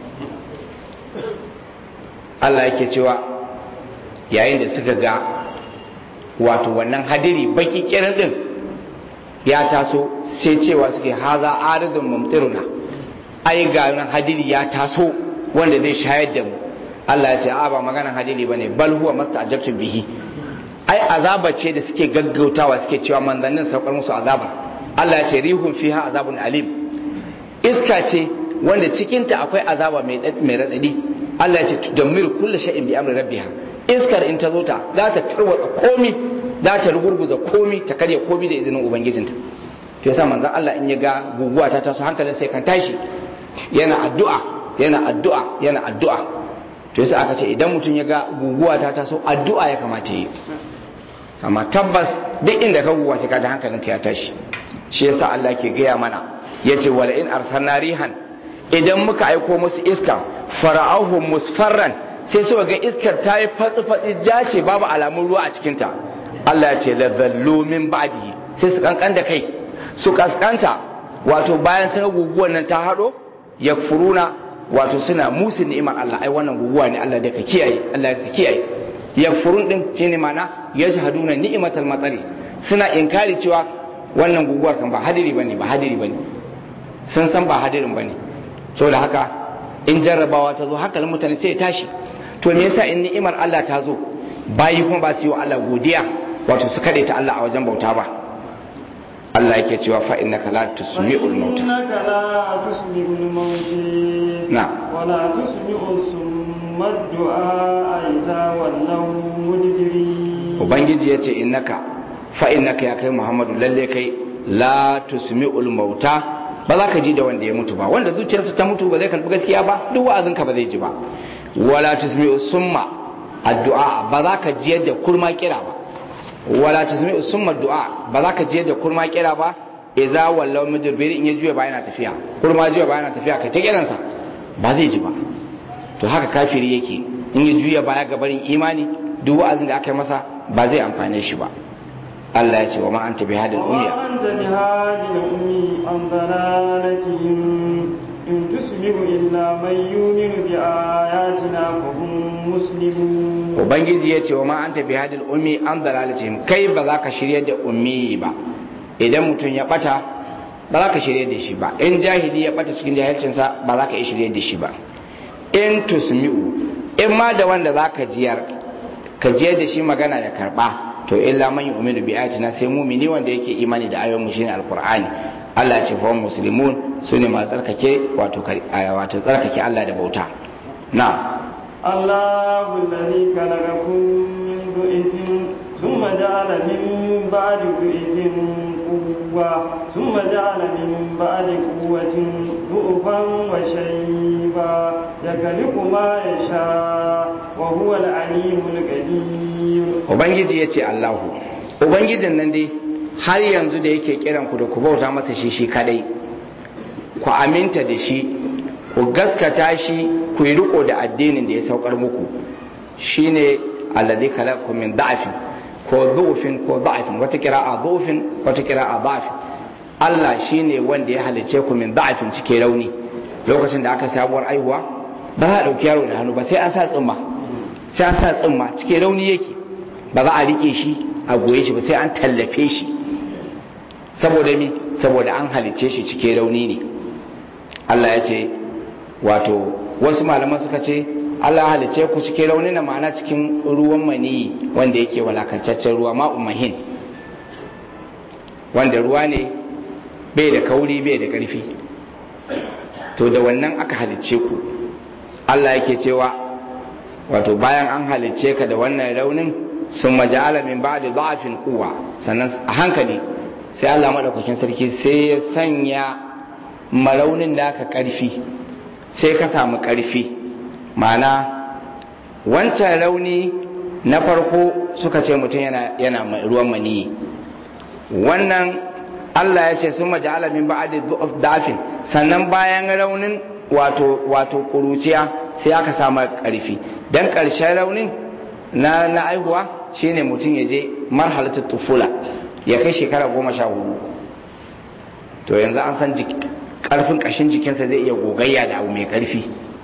[SPEAKER 1] Allah yake cewa yayin da suka ga wato wannan hadiri baki kirin din ya taso sai cewa suke haza arizun mumtiruna ai ga nan hadiri ya taso wanda zai shayar da mu Allah ya ce a ba maganan hadiri bane bal huwa mastajabtu bihi ai azaba ce da suke gaggautawa suke cewa manzannin saukar musu azaba Allah ya ce rihun fiha azabun alim iska ce wanda cikinta akwai azaba mai mai radadi Allah ya ce tudammiru kullu shay'in bi amri rabbiha iskar in ta zo ta za ta tarwatsa komi za ta rugurguza komi ta karya komi da izinin ubangijinta to yasa manzon Allah in ya ga guguwa ta taso hankalin sai kan tashi yana addu'a yana addu'a yana addu'a to yasa aka ce idan mutum ya ga guguwa ta taso addu'a ya kamata yi amma tabbas duk inda ka guguwa sai ka ji hankalin ka ya tashi shi yasa Allah ke gaya mana yace wala in arsalna rihan idan muka aiko musu iska fara'ahum musfarran sai suka ga iskar ta yi fatsi fatsi jace babu alamun ruwa a cikinta Allah ya ce la zallu min ba'dihi sai su kankan da kai su kaskanta wato bayan sun ga guguwar nan ta hado yakfuruna wato suna musu ni'imar Allah ai wannan guguwa ne Allah da ka kiyaye Allah ka kiyaye yakfurun din shine mana yashhaduna ni'matal matsari suna inkari cewa wannan guguwar kan ba hadiri bane ba hadiri bane sun san ba hadirin bane saboda haka in jarrabawa ta zo hankalin mutane sai ya tashi to me yasa in ni'imar Allah ta zo bayi kuma ba su yi wa Allah godiya wato su kade ta Allah a wajen bauta ba Allah yake cewa fa innaka la tusmi'ul mauta
[SPEAKER 2] إنك لا تسمع الموت
[SPEAKER 1] نعم.
[SPEAKER 2] ولا تسمع الصم الدعاء إذا ولوا مدبرين
[SPEAKER 1] ubangiji yace innaka fa innaka ya kai Muhammadu lalle kai la tusmi'ul mauta ba za ka ji da wanda ya mutu ba wanda zuciyarsa ta mutu ba zai karbi gaskiya ba duk wa'azinka ba zai ji ba wala tusmi'u summa addu'a ba za ka ji yadda kurma kira ba wala tusmi'u summa du'a ba za ka ji yadda kurma kira ba idza wallaw mudbir in ya juya ba yana tafiya kurma juya ba yana tafiya ka ta kiransa ba zai ji ba to haka kafiri yake in ya juya baya ga barin imani duk wa'azin da aka yi masa ba zai amfane shi ba Allah ya ce wa ma anta bihadil ummiya
[SPEAKER 2] وما أنت بهاد الأمي عن ضلالتهم إن تسمع إلا من يؤمن بآياتنا فهم مسلمون
[SPEAKER 1] ubangiji ya ce wa ma anta bihadil ummi an dalalatihim kai ba za ka shirye da ummi ba idan mutum ya bata ba za ka shirye da shi ba in jahili ya bata cikin jahilcinsa ba za ka iya shirye da shi ba in tusmi'u in ma da wanda za ka jiyar ka jiyar da shi magana ya karba to illa man yu'minu bi ayatina sai mumini wanda yake imani da ayoyin mu shine alqur'ani Allah ya ce fa muslimun sune masu tsarkake wato wato tsarkake Allah da bauta na
[SPEAKER 2] الله الذي خلقكم من ضعف ثم جعل من بعد ضعف قوة ثم جعل من بعد قوة ضعفا وشيبا يخلق ما يشاء وهو العليم القدير
[SPEAKER 1] ubangiji ya ce Allahu ubangijin nan dai har yanzu da yake kiran ku da ku bauta masa shi shi kadai ku aminta da shi ku gaskata shi ku yi riko da addinin da ya saukar muku shine alladhi khalaqakum min da'fin ko dhufin ko da'fin wata kira'a dhufin wata kira'a da'fin Allah shine wanda ya halice ku min da'fin cike rauni lokacin da aka sabuwar aihuwa ba za a dauki yaro da hannu ba sai an sa tsumma sai an sa tsumma cike rauni yake ba za a rike shi a goye shi ba sai an tallafe shi saboda mi saboda an halice shi cike rauni ne Allah ya ce wato wasu malaman suka ce Allah ya halice ku cike rauni na ma'ana cikin ruwan maniyi wanda yake walakancaccen ruwa ma'u mahin wanda ruwa ne bai da kauri bai da ƙarfi to da wannan aka halice ku Allah yake cewa wato bayan an halice ka da wannan raunin sun maja'ala min ba'di da'afin quwwa sannan a hankali sai Allah madaukakin sarki sai ya sanya maraunin naka karfi sai ka samu karfi ma'ana wancan rauni na farko suka ce mutum yana yana ruwan maniyi wannan Allah ya ce sun maja'ala min ba'di da'afin sannan bayan raunin wato wato kuruciya sai aka samu karfi dan karshen raunin na na aihuwa shine mutum ya je marhalatul tufula ya kai shekara goma sha hudu to yanzu an san karfin kashin jikinsa zai iya gogayya da abu mai karfi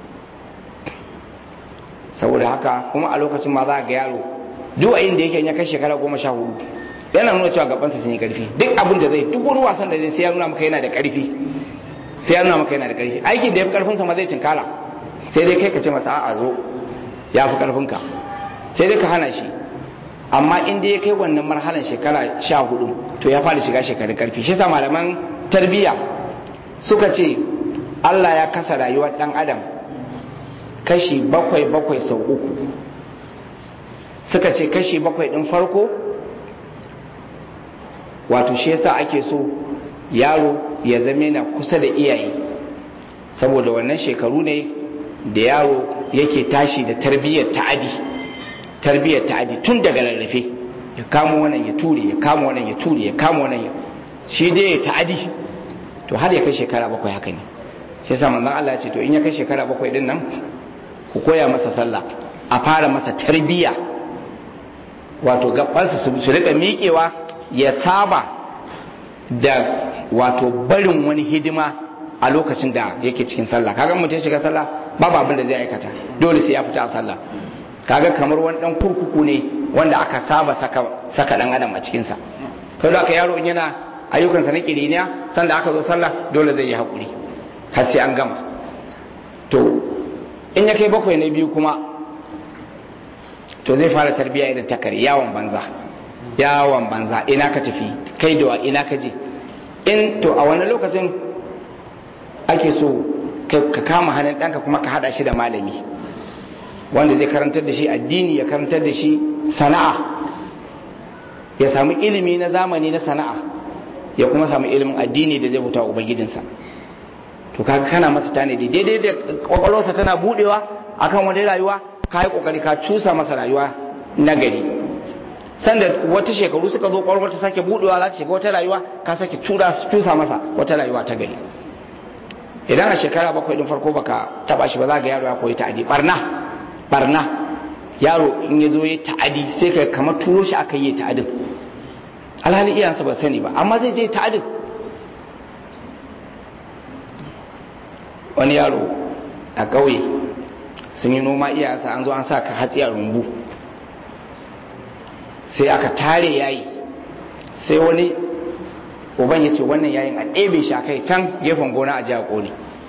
[SPEAKER 1] saboda haka kuma a lokacin ma za ga yaro duk a inda yake ya kai shekara goma sha hudu yana nuna cewa gabansa sun yi karfi duk abin da zai duk wani wasan da zai sai ya nuna maka yana da karfi sai ya nuna maka yana da karfi aikin da ya fi karfinsa ma zai cinkala sai dai kai ka ce masa a'a zo ya fi karfinka sai dai ka hana shi amma in dai ya kai wannan marhalan shekara sha hudu to ya fara shiga shekarun karfi shi sa malaman tarbiyya suka ce Allah ya kasa rayuwar dan adam kashi bakwai bakwai sau uku suka ce kashi bakwai din farko wato shi yasa ake so yaro ya zame na kusa da iyaye saboda wannan shekaru ne da yaro yake tashi da tarbiyyar ta'adi tarbiyyar ta'adi tun daga rarrafe ya kamo wannan ya ture ya kamo wannan ya ture ya kamo wannan ya shi dai ya ta'adi to har ya kai shekara bakwai haka ne shi yasa manzon Allah ya ce to in ya kai shekara bakwai din nan ku koya masa sallah a fara masa tarbiyya wato gabansa su rika miƙewa ya saba da wato barin wani hidima a lokacin da yake cikin sallah kaga mutum shiga sallah babu abin da zai aikata dole sai ya fita a sallah kaga kamar wani dan kurkuku ne wanda aka saba saka saka dan adam a cikin sa kai da aka yaro in yana ayyukansa na kiriniya sanda aka zo sallah dole zai yi hakuri har sai an gama to in ya kai bakwai na biyu kuma to zai fara tarbiya irin takari yawon banza yawon banza ina ka tafi kai da ina ka je in to a wani lokacin ake so ka kama hannun ɗanka kuma ka haɗa shi da malami wanda zai karantar da shi addini ya karantar da shi sana'a ya samu ilimi na zamani na sana'a ya kuma samu ilimin addini da zai bauta wa ubangijinsa to kaga kana masa tanadi daidai da kwakwalwarsa tana budewa akan wani rayuwa ka yi kokari ka cusa masa rayuwa na gari sanda wata shekaru suka zo kwakwalwar ta sake budewa za ta shiga wata rayuwa ka sake cusa masa wata rayuwa ta gari idan a shekara bakwai din farko baka taba shi ba za ga yaro ya koyi ta'adi barna barna yaro in ya zo ya ta'adi sai ka kamar turo shi aka yi ta'adin alhali iyansa ba sani ba amma zai je ta'adin wani yaro a ƙauye sun yi noma iyayensa an zo an sa ka hatsi a rumbu sai aka tare yayi sai wani uban ya ce wannan yayin a ɗebe shi a kai can gefen gona a jiya ƙone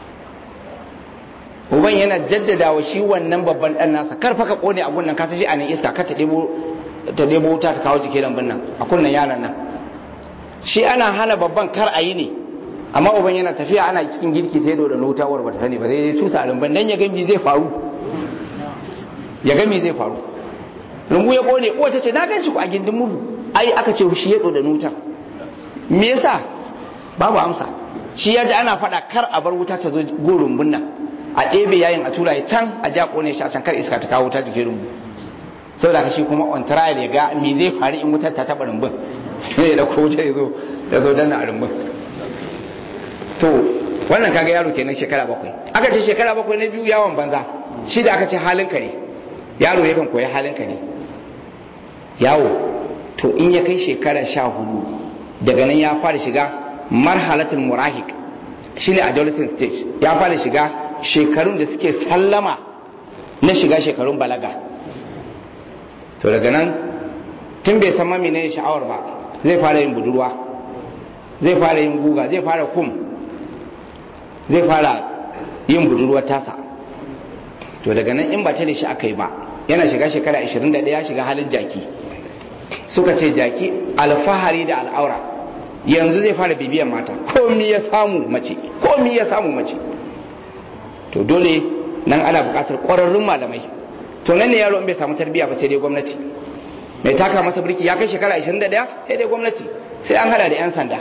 [SPEAKER 1] uban yana jaddada wa shi wannan babban ɗan nasa karfa ka ƙone a gunnan kasa shi a nan iska ka ta ɗebo wuta ta kawo jike lambun nan a kunnan yaran nan shi ana hana babban kar a yi ne amma uban yana tafiya ana cikin girki sai da wuta war bata sani ba sai dai tusa a lambun dan ya gami zai faru ya gami zai faru rumbu ya ƙone uwa ta ce na gan shi ku a gindin murhu ai aka ce shi ya da wutar me yasa babu amsa shi ya ji ana faɗa kar a bar wuta ta zo go rumbun nan a ɗebe yayin a tura ya can a ja ƙone shi a can kar iska ta kawo wuta jikin rumbu saboda ka shi kuma on trial ya ga me zai faru in wutar ta taɓa rumbun ne da ko wuta ya zo ya zo dana a rumbun to wannan kaga yaro kenan shekara bakwai aka ce shekara bakwai na biyu yawon banza shi da aka ce halin kare yaro yakan koyi halin kare yawo to in ya kai shekara sha hudu daga nan ya fara shiga marhalatul murahik shine adolescent stage ya fara shiga shekarun da suke sallama na shiga shekarun balaga to daga nan tun bai san mami ne sha'awar ba zai fara yin budurwa zai fara yin guga zai fara kum zai fara yin budurwar tasa to daga nan in ba ta da shi aka yi ba yana shiga shekara 21 ya shiga halin jaki suka ce jaki alfahari da al'aura yanzu zai fara bibiyan mata komi ya samu mace komi ya samu mace to dole nan ana buƙatar ƙwararrun malamai to nan ne yaro in bai samu tarbiyya ba sai dai gwamnati mai taka masa birki ya kai shekara 21 sai dai gwamnati sai an hada da 'yan sanda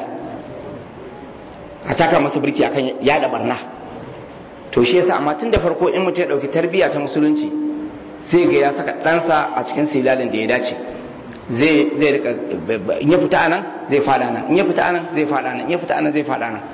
[SPEAKER 1] a taka masa birki akan yada barna to shi yasa amma tun da farko in mutum ya dauki tarbiyya ta musulunci sai ga ya saka ɗansa a cikin silalin da ya dace zai zai rika in ya fita anan zai fada nan in ya fita anan zai fada nan in ya fita anan zai fada nan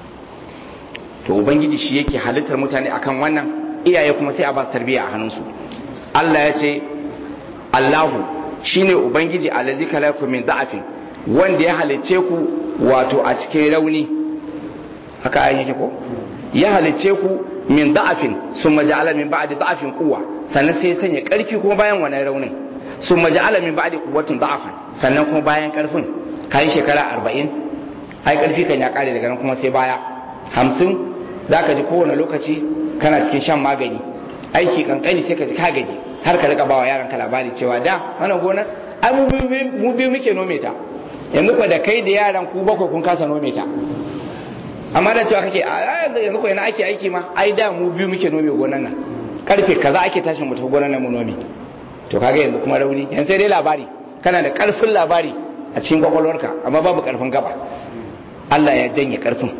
[SPEAKER 1] to ubangiji shi yake halittar mutane akan wannan iyaye kuma sai a ba su tarbiyya a hannunsu Allah ya ce Allahu shine ubangiji allazi kalakum min da'afin wanda ya halicce ku wato a cikin rauni haka ayin yake ko ya halicce ku min da'afin summa ja'ala min ba'di da'afin quwwa sannan sai ya sanya karfi kuma bayan wannan raunin sun maja'ala min ba'di quwwatin da'afan sannan kuma bayan karfin kai shekara 40 ai karfi kan ya kare daga nan kuma sai baya 50 zaka ji kowane lokaci kana cikin shan magani aiki kankani sai ka ji ka gaji har ka rika bawa yaran ka labari cewa da wannan gonar ai mu biyu muke nome ta yanzu ko da kai da yaran ku bakwai kun kasa nome ta amma da cewa kake yanzu ko yana ake aiki ma ai da mu biyu muke nome gonar nan karfe kaza ake tashin mu ta gonar nan mu nome to kaga yanzu kuma rauni yan sai dai labari kana da karfin labari a cikin kwakwalwarka amma babu karfin gaba Allah ya janye karfin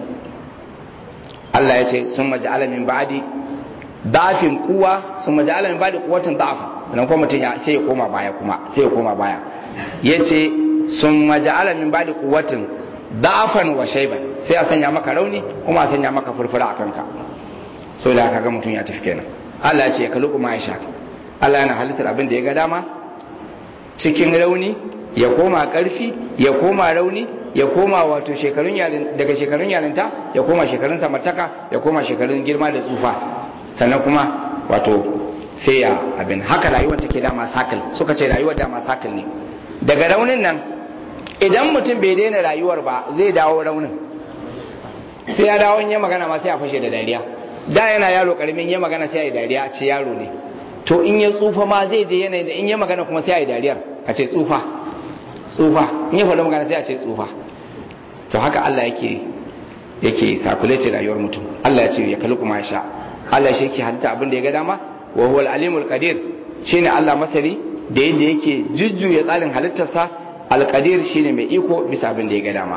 [SPEAKER 1] Allah ya ce sun maja'ala min ba'di dafin kuwa sun maja'ala min ba'di kuwatin da'afa dan kuma mutum sai ya koma baya kuma sai ya koma baya yace sun maja'ala min ba'di kuwatin da'afan wa shayban sai a sanya maka rauni kuma a sanya maka furfura a kanka so da kaga mutum ya tafi kenan Allah ya ce ya kalu kuma ya sha Allah yana halittar abin da ya ga dama cikin rauni ya koma karfi ya koma rauni ya koma wato shekarun yarin daga shekarun yarinta ya koma shekarun samartaka ya koma shekarun girma da tsufa sannan kuma wato sai ya abin haka rayuwar take dama sakal suka ce rayuwar dama sakal ne daga raunin nan idan mutum bai daina rayuwar ba zai dawo raunin sai ya dawo in ya magana ma sai a fashe da dariya da yana yaro karamin ya magana sai ya yi dariya a ce yaro ne to in ya tsufa ma zai je yanayin da in ya magana kuma sai a yi dariyar a ce tsufa tsufa in ya faɗi magana sai a ce tsufa to haka Allah yake yake sakulece rayuwar mutum Allah ya ce ya kalu kuma ya sha Allah shi yake halitta abin da ya ga dama wa huwal alimul qadir shine Allah masari da yadda yake jujjuya tsarin halittarsa alqadir shine mai iko bisa abin da ya ga dama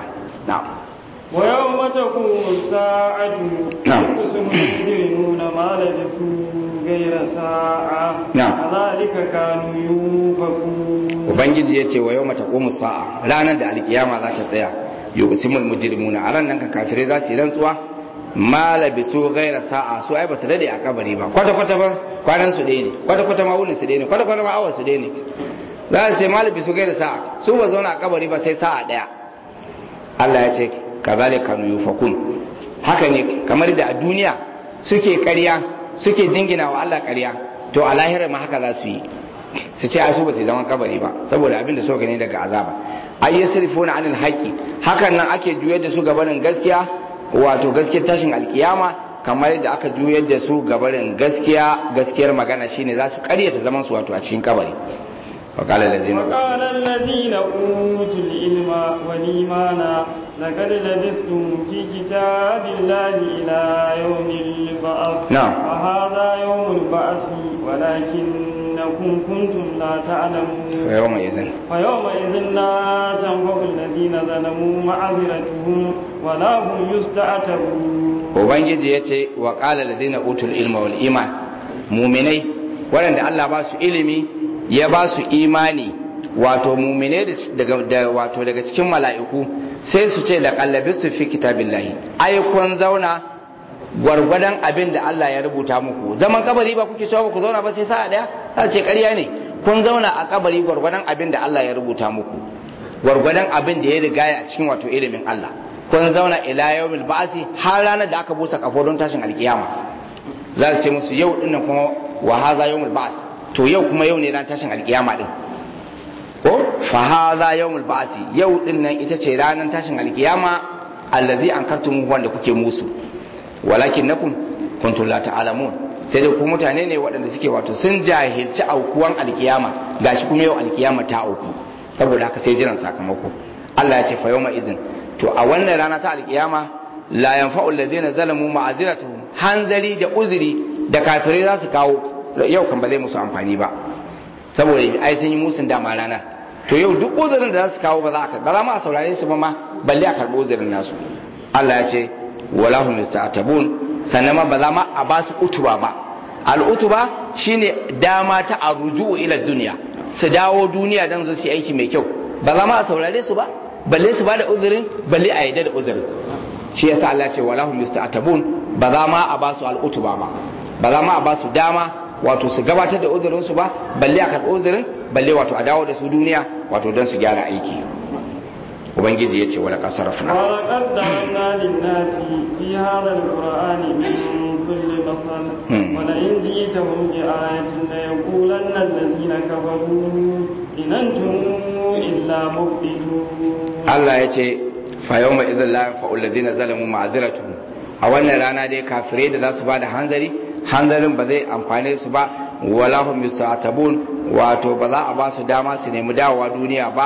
[SPEAKER 1] na'am
[SPEAKER 2] ويوم تقوم الساعة
[SPEAKER 1] نعم.
[SPEAKER 2] يقسم المجرمون ما لبثوا غير ساعة
[SPEAKER 1] نعم.
[SPEAKER 2] كذلك كانوا يوفكون
[SPEAKER 1] ubangiji ya ce wa yau mata ƙomu sa'a ranar da alkiyama za ta tsaya yuqsimul mujrimuna a ran nan kan kafirai za su yi rantsuwa ma labisu gaira sa'a su ai ba su dade a kabari ba kwata kwata ba kwanan su ɗaya ne kwata kwata ma wunin su ɗaya ne kwata kwata ma awa su ɗaya ne za su ce ma labisu gaira sa'a su ba zauna a kabari ba sai sa'a ɗaya Allah ya ce kazalika kanu yufakun haka ne kamar da a duniya suke ƙarya suke jingina wa Allah ƙarya to a lahira ma haka za su yi su ce ai su ba su zaman kabari ba saboda abin da suka gani daga azaba ay yasrifuna anil haqqi hakan nan ake juyar da su gabanin gaskiya wato gaskiyar tashin alkiyama kamar yadda aka juyar da su gabanin gaskiya gaskiyar magana shine za su karyata zaman su wato a cikin kabari وقال الذين
[SPEAKER 2] وقال الذين أوتوا العلم والإيمان لقد لبثتم في كتاب الله إلى يوم البعث
[SPEAKER 1] نعم.
[SPEAKER 2] وهذا يوم البعث ولكنكم كنتم لا تعلمون
[SPEAKER 1] يومئذ
[SPEAKER 2] فيومئذ لا تنفع الذين ظلموا معذرتهم ولا هم يستعتبون
[SPEAKER 1] ubangiji ya ce wa ƙala ladina utul ilma wal iman muminai waɗanda Allah ba su ilimi ya ba su imani wato muminai daga da, wato daga cikin mala'iku sai su ce da kallabi su fi kitabillahi ai kun zauna gwargwadon abin da Allah ya rubuta muku zaman kabari ba kuke cewa ba ku zauna ba sai sa'a daya za ce ƙarya ne kun zauna a kabari gwargwadon abin da Allah ya rubuta muku gwargwadon abin da ya riga a cikin wato ilimin Allah kun zauna ila yawmil ba'si har ranar da aka busa kafo don tashin alkiyama za su ce musu yau dinnan kuma wa hadha yawmul ba's to yau kuma yau ne ran tashin alkiyama din ko fa hadha yawmul ba'si yau dinnan ita ce ranar tashin alkiyama allazi ankartum wanda kuke musu walakin nakum kuntum la ta'lamun sai dai ku mutane ne waɗanda suke wato sun jahilci aukuwan alkiyama gashi kuma yau alkiyama ta auku saboda haka sai jiran sakamako Allah ya ce fa yawma izin to a wannan rana ta alkiyama la yanfa'u alladhina zalamu ma'aziratuhum hanzari da uzuri da kafirai za su kawo yau kan ba zai musu amfani ba saboda ai sun yi musun dama rana to yau duk uzurin da za su kawo ba za a ba za ma a saurare su ba ma balle a karɓi uzurin nasu Allah ya ce wala hum yasta'tabun sannan ma ba za ma a ba su utuba ba al-utuba shine dama ta arruju ila duniya su dawo duniya dan su yi aiki mai kyau ba za ma a saurare su ba balle su ba da uzurin balle a yadda da uzurin shi yasa Allah ce wala hum yasta'tabun ba za ma a ba su al'utuba ba ba za ma a ba su dama wato su gabatar da uzurin su ba balle a karɓi uzurin balle wato a dawo da su duniya wato don su gyara aiki ubangiji ya ce wala kasarafna
[SPEAKER 2] ولقد ضربنا للناس في هذا القرآن من كل مثل
[SPEAKER 1] مم.
[SPEAKER 2] ولئن جئتهم بآية ليقولن الذين كفروا إن أنتم إلا مبطلون
[SPEAKER 1] Allah ya ce fa yawma idhil la yanfa'u alladhina zalamu ma'dhiratuhum a wannan rana dai kafirai da za su bada hanzari hanzarin ba zai amfane su ba wala hum yusta'tabun wato ba za a ba su dama su nemi dawowa duniya ba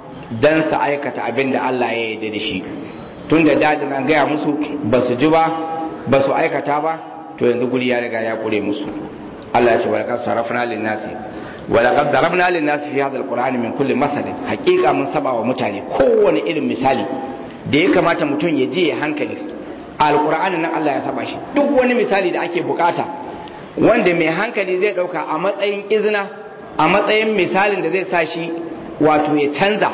[SPEAKER 1] dan su aikata abin da Allah ya yarda da shi tunda dadin an gaya musu ba su ji ba ba su aikata ba to yanzu guri ya riga ya kure musu Allah ya ce walaqad sarafna lin nasi ولقد ضربنا للناس في هذا القرآن من كل مثل حقيقة من سبع ومتاني كون irin misali da ya kamata mutum ya je ya hankali alkur'ani nan Allah ya saba shi duk wani misali da ake bukata wanda mai hankali zai dauka a matsayin izina a matsayin misalin da zai sa shi wato ya canza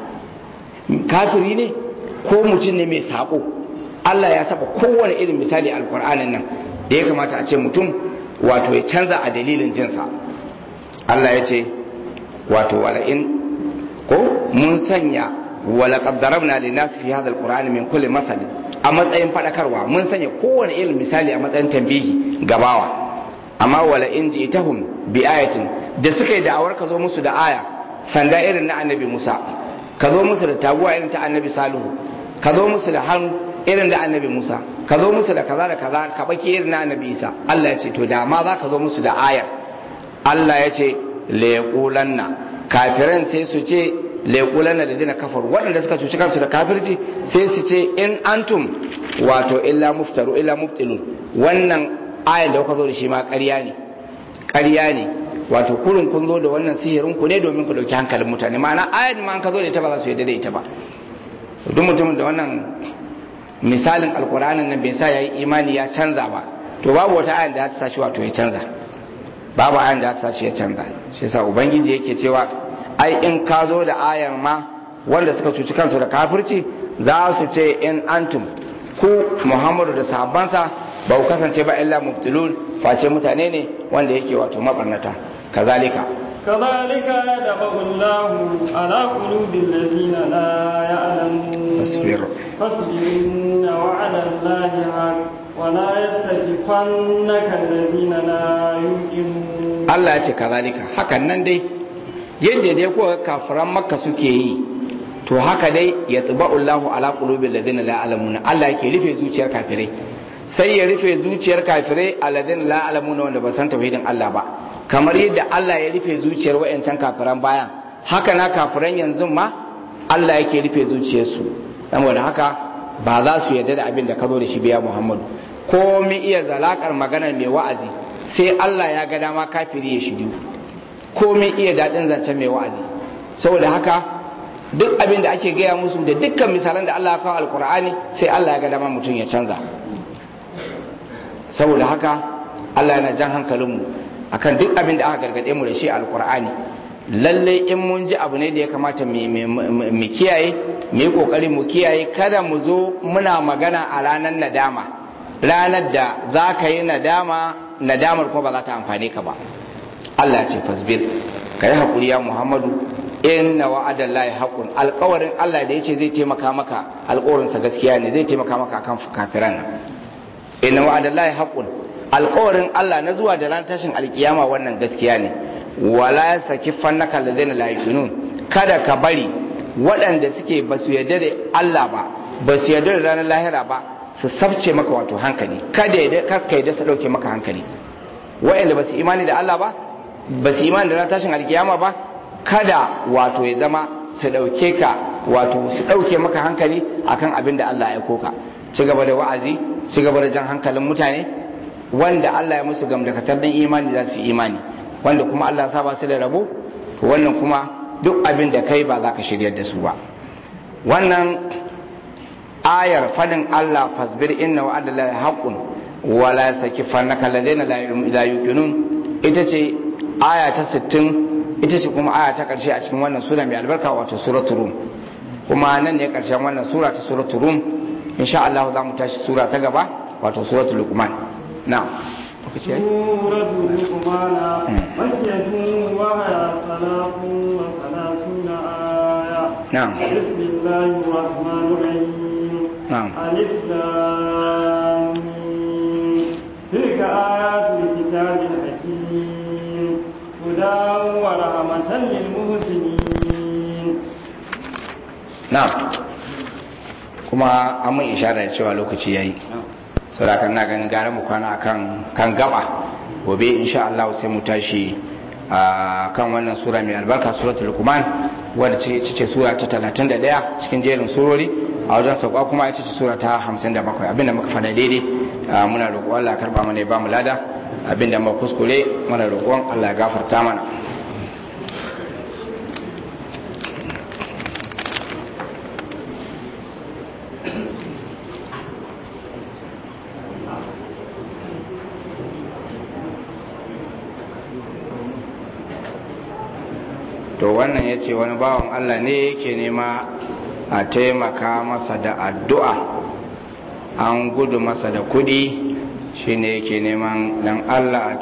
[SPEAKER 1] kafiri ne ko mutum ne mai sako Allah ya saba kowane irin misali alkur'anin nan da ya kamata a ce mutum wato ya canza a dalilin jinsa Allah ya ce wato wala'in ko mun sanya wala qaddarabna linnas fi hadha alqur'ani min kulli masal a matsayin fadakarwa mun sanya kowane irin misali a matsayin tambihi gabawa amma wala in ji'tahum bi ayatin da suka yi da'awar ka zo musu da aya sanda irin na annabi Musa ka zo musu da taguwa irin ta annabi Salihu ka zo musu da hannu irin da annabi Musa ka zo musu da kaza da kaza ka baki irin na annabi Isa Allah ya ce to da ma za ka zo musu da ayar Allah ya ce leƙulanna kafiran sai su ce leƙulanna da dina kafar waɗanda suka cuci kansu da kafirci sai su ce in antum wato illa muftaru illa muftilun wannan ayan da kuka zo da shi ma ƙarya ne ƙarya ne wato kurin kun zo da wannan sihirin ku ne domin ku ɗauki hankalin mutane ma'ana ayan ma an ka zo da ita ba za su yadda da ita ba duk mutumin da wannan misalin alkur'anin nan bai sa ya yi imani ya canza ba to babu wata ayan da ta sa shi wato ya canza babu ayan da ta sa shi ya canza shi yasa ubangiji yake cewa ai in ka zo da ayar ma wanda suka cuci kansu da kafirci za su ce in antum ku muhammadu da sahabbansa ba ku kasance ba illa mubtilun face mutane ne wanda yake wato mabarnata kazalika
[SPEAKER 2] كذلك يدفع الله على قلوب الذين لا يعلمون
[SPEAKER 1] فاصبر
[SPEAKER 2] فاصبر إن وعد الله حق ولا يستكفنك الذين لا يوقنون
[SPEAKER 1] Allah ya ce kazalika hakan nan dai yadda dai kuka kafiran makka suke yi to haka dai ya Allahu ala qulubil ladina la ya'lamuna Allah yake rufe zuciyar kafirai sai ya rufe zuciyar kafirai alladina la ya'lamuna wanda ba san tauhidin Allah ba kamar yadda Allah ya rufe zuciyar wayancan kafiran bayan haka na kafiran yanzu ma Allah yake rufe zuciyarsu saboda haka ba za su yarda da abin da ka zo da shi biya Muhammadu ko mi iya zalakar maganar mai wa'azi sai Allah ya ga dama kafiri ya shiru ko mi iya daɗin zancen mai wa'azi saboda haka duk abin da ake gaya musu da dukkan misalan da Allah ya kawo alkur'ani sai Allah ya ga dama mutum ya canza saboda haka Allah yana jan hankalinmu akan duk abin da aka gargaɗe mu da shi alkur'ani lalle in mun ji abu ne da ya kamata mu kiyaye mu yi kokari mu kiyaye kada mu zo muna magana a ranar nadama ranar da za ka yi nadama nadamar kuma ba za ta amfane ka ba Allah ce fasbir ka yi haƙuri ya Muhammadu inna wa'adan lahi haƙun alƙawarin Allah da ya ce zai taimaka maka alƙawarinsa gaskiya ne zai taimaka maka akan kafiran nan inna wa'adan lahi haƙun alƙawarin Allah na zuwa da ran tashin alƙiyama wannan gaskiya ne wala saki fannaka ladaina la yuqinun kada ka bari waɗanda suke ba su yarda da Allah ba ba su yarda da ranar lahira ba su sabce maka wato hankali kada ya karka da su dauke maka hankali waɗanda ba su imani da Allah ba ba su imani da ran tashin alkiyama ba kada wato ya zama su dauke ka wato su dauke maka hankali akan abin da Allah ya koka ci gaba da wa'azi ci gaba da jan hankalin mutane wanda Allah ya musu gamdakatar dan imani za su imani wanda kuma Allah ya saba su da rabo wannan kuma duk abin da kai ba za ka shiryar da su ba wannan ayar fadin Allah fasbir inna wa'ada la haqqun wa la sakifannaka ladaina la yuqinun ita ce aya ta 60 ita ce kuma aya ta karshe a cikin wannan sura mai albarka wato suratul rum kuma nan ne karshen wannan sura ta suratul rum insha Allah za mu tashi sura ta gaba wato suratul luqman na'am lokaci yayi
[SPEAKER 2] سورة لقمان مكية وهي ثلاث وثلاثون آية
[SPEAKER 1] نعم.
[SPEAKER 2] بسم الله الرحمن الرحيم
[SPEAKER 1] نعم.
[SPEAKER 2] ألف لام ميم. تلك آيات الكتاب الحكيم هدى ورحمة للمحسنين
[SPEAKER 1] na'am kuma an mun ishara da cewa lokaci yayi saboda na ganin gara mu kwana akan kan gaba gobe insha Allah sai mu tashi a kan wannan sura mai albarka suratul luqman wadda ce ce sura ta 31 cikin jerin surori a wajen sauka kuma ita ce sura ta 57 abinda muka fada daidai a, muna roƙon Allah ya karba mana ya ba mu lada abinda muka kuskure muna roƙon Allah ya gafarta mana to wannan ya ce wani bawan Allah ne yake nema a taimaka masa da addu'a an gudu masa da kudi shine yake neman dan Allah a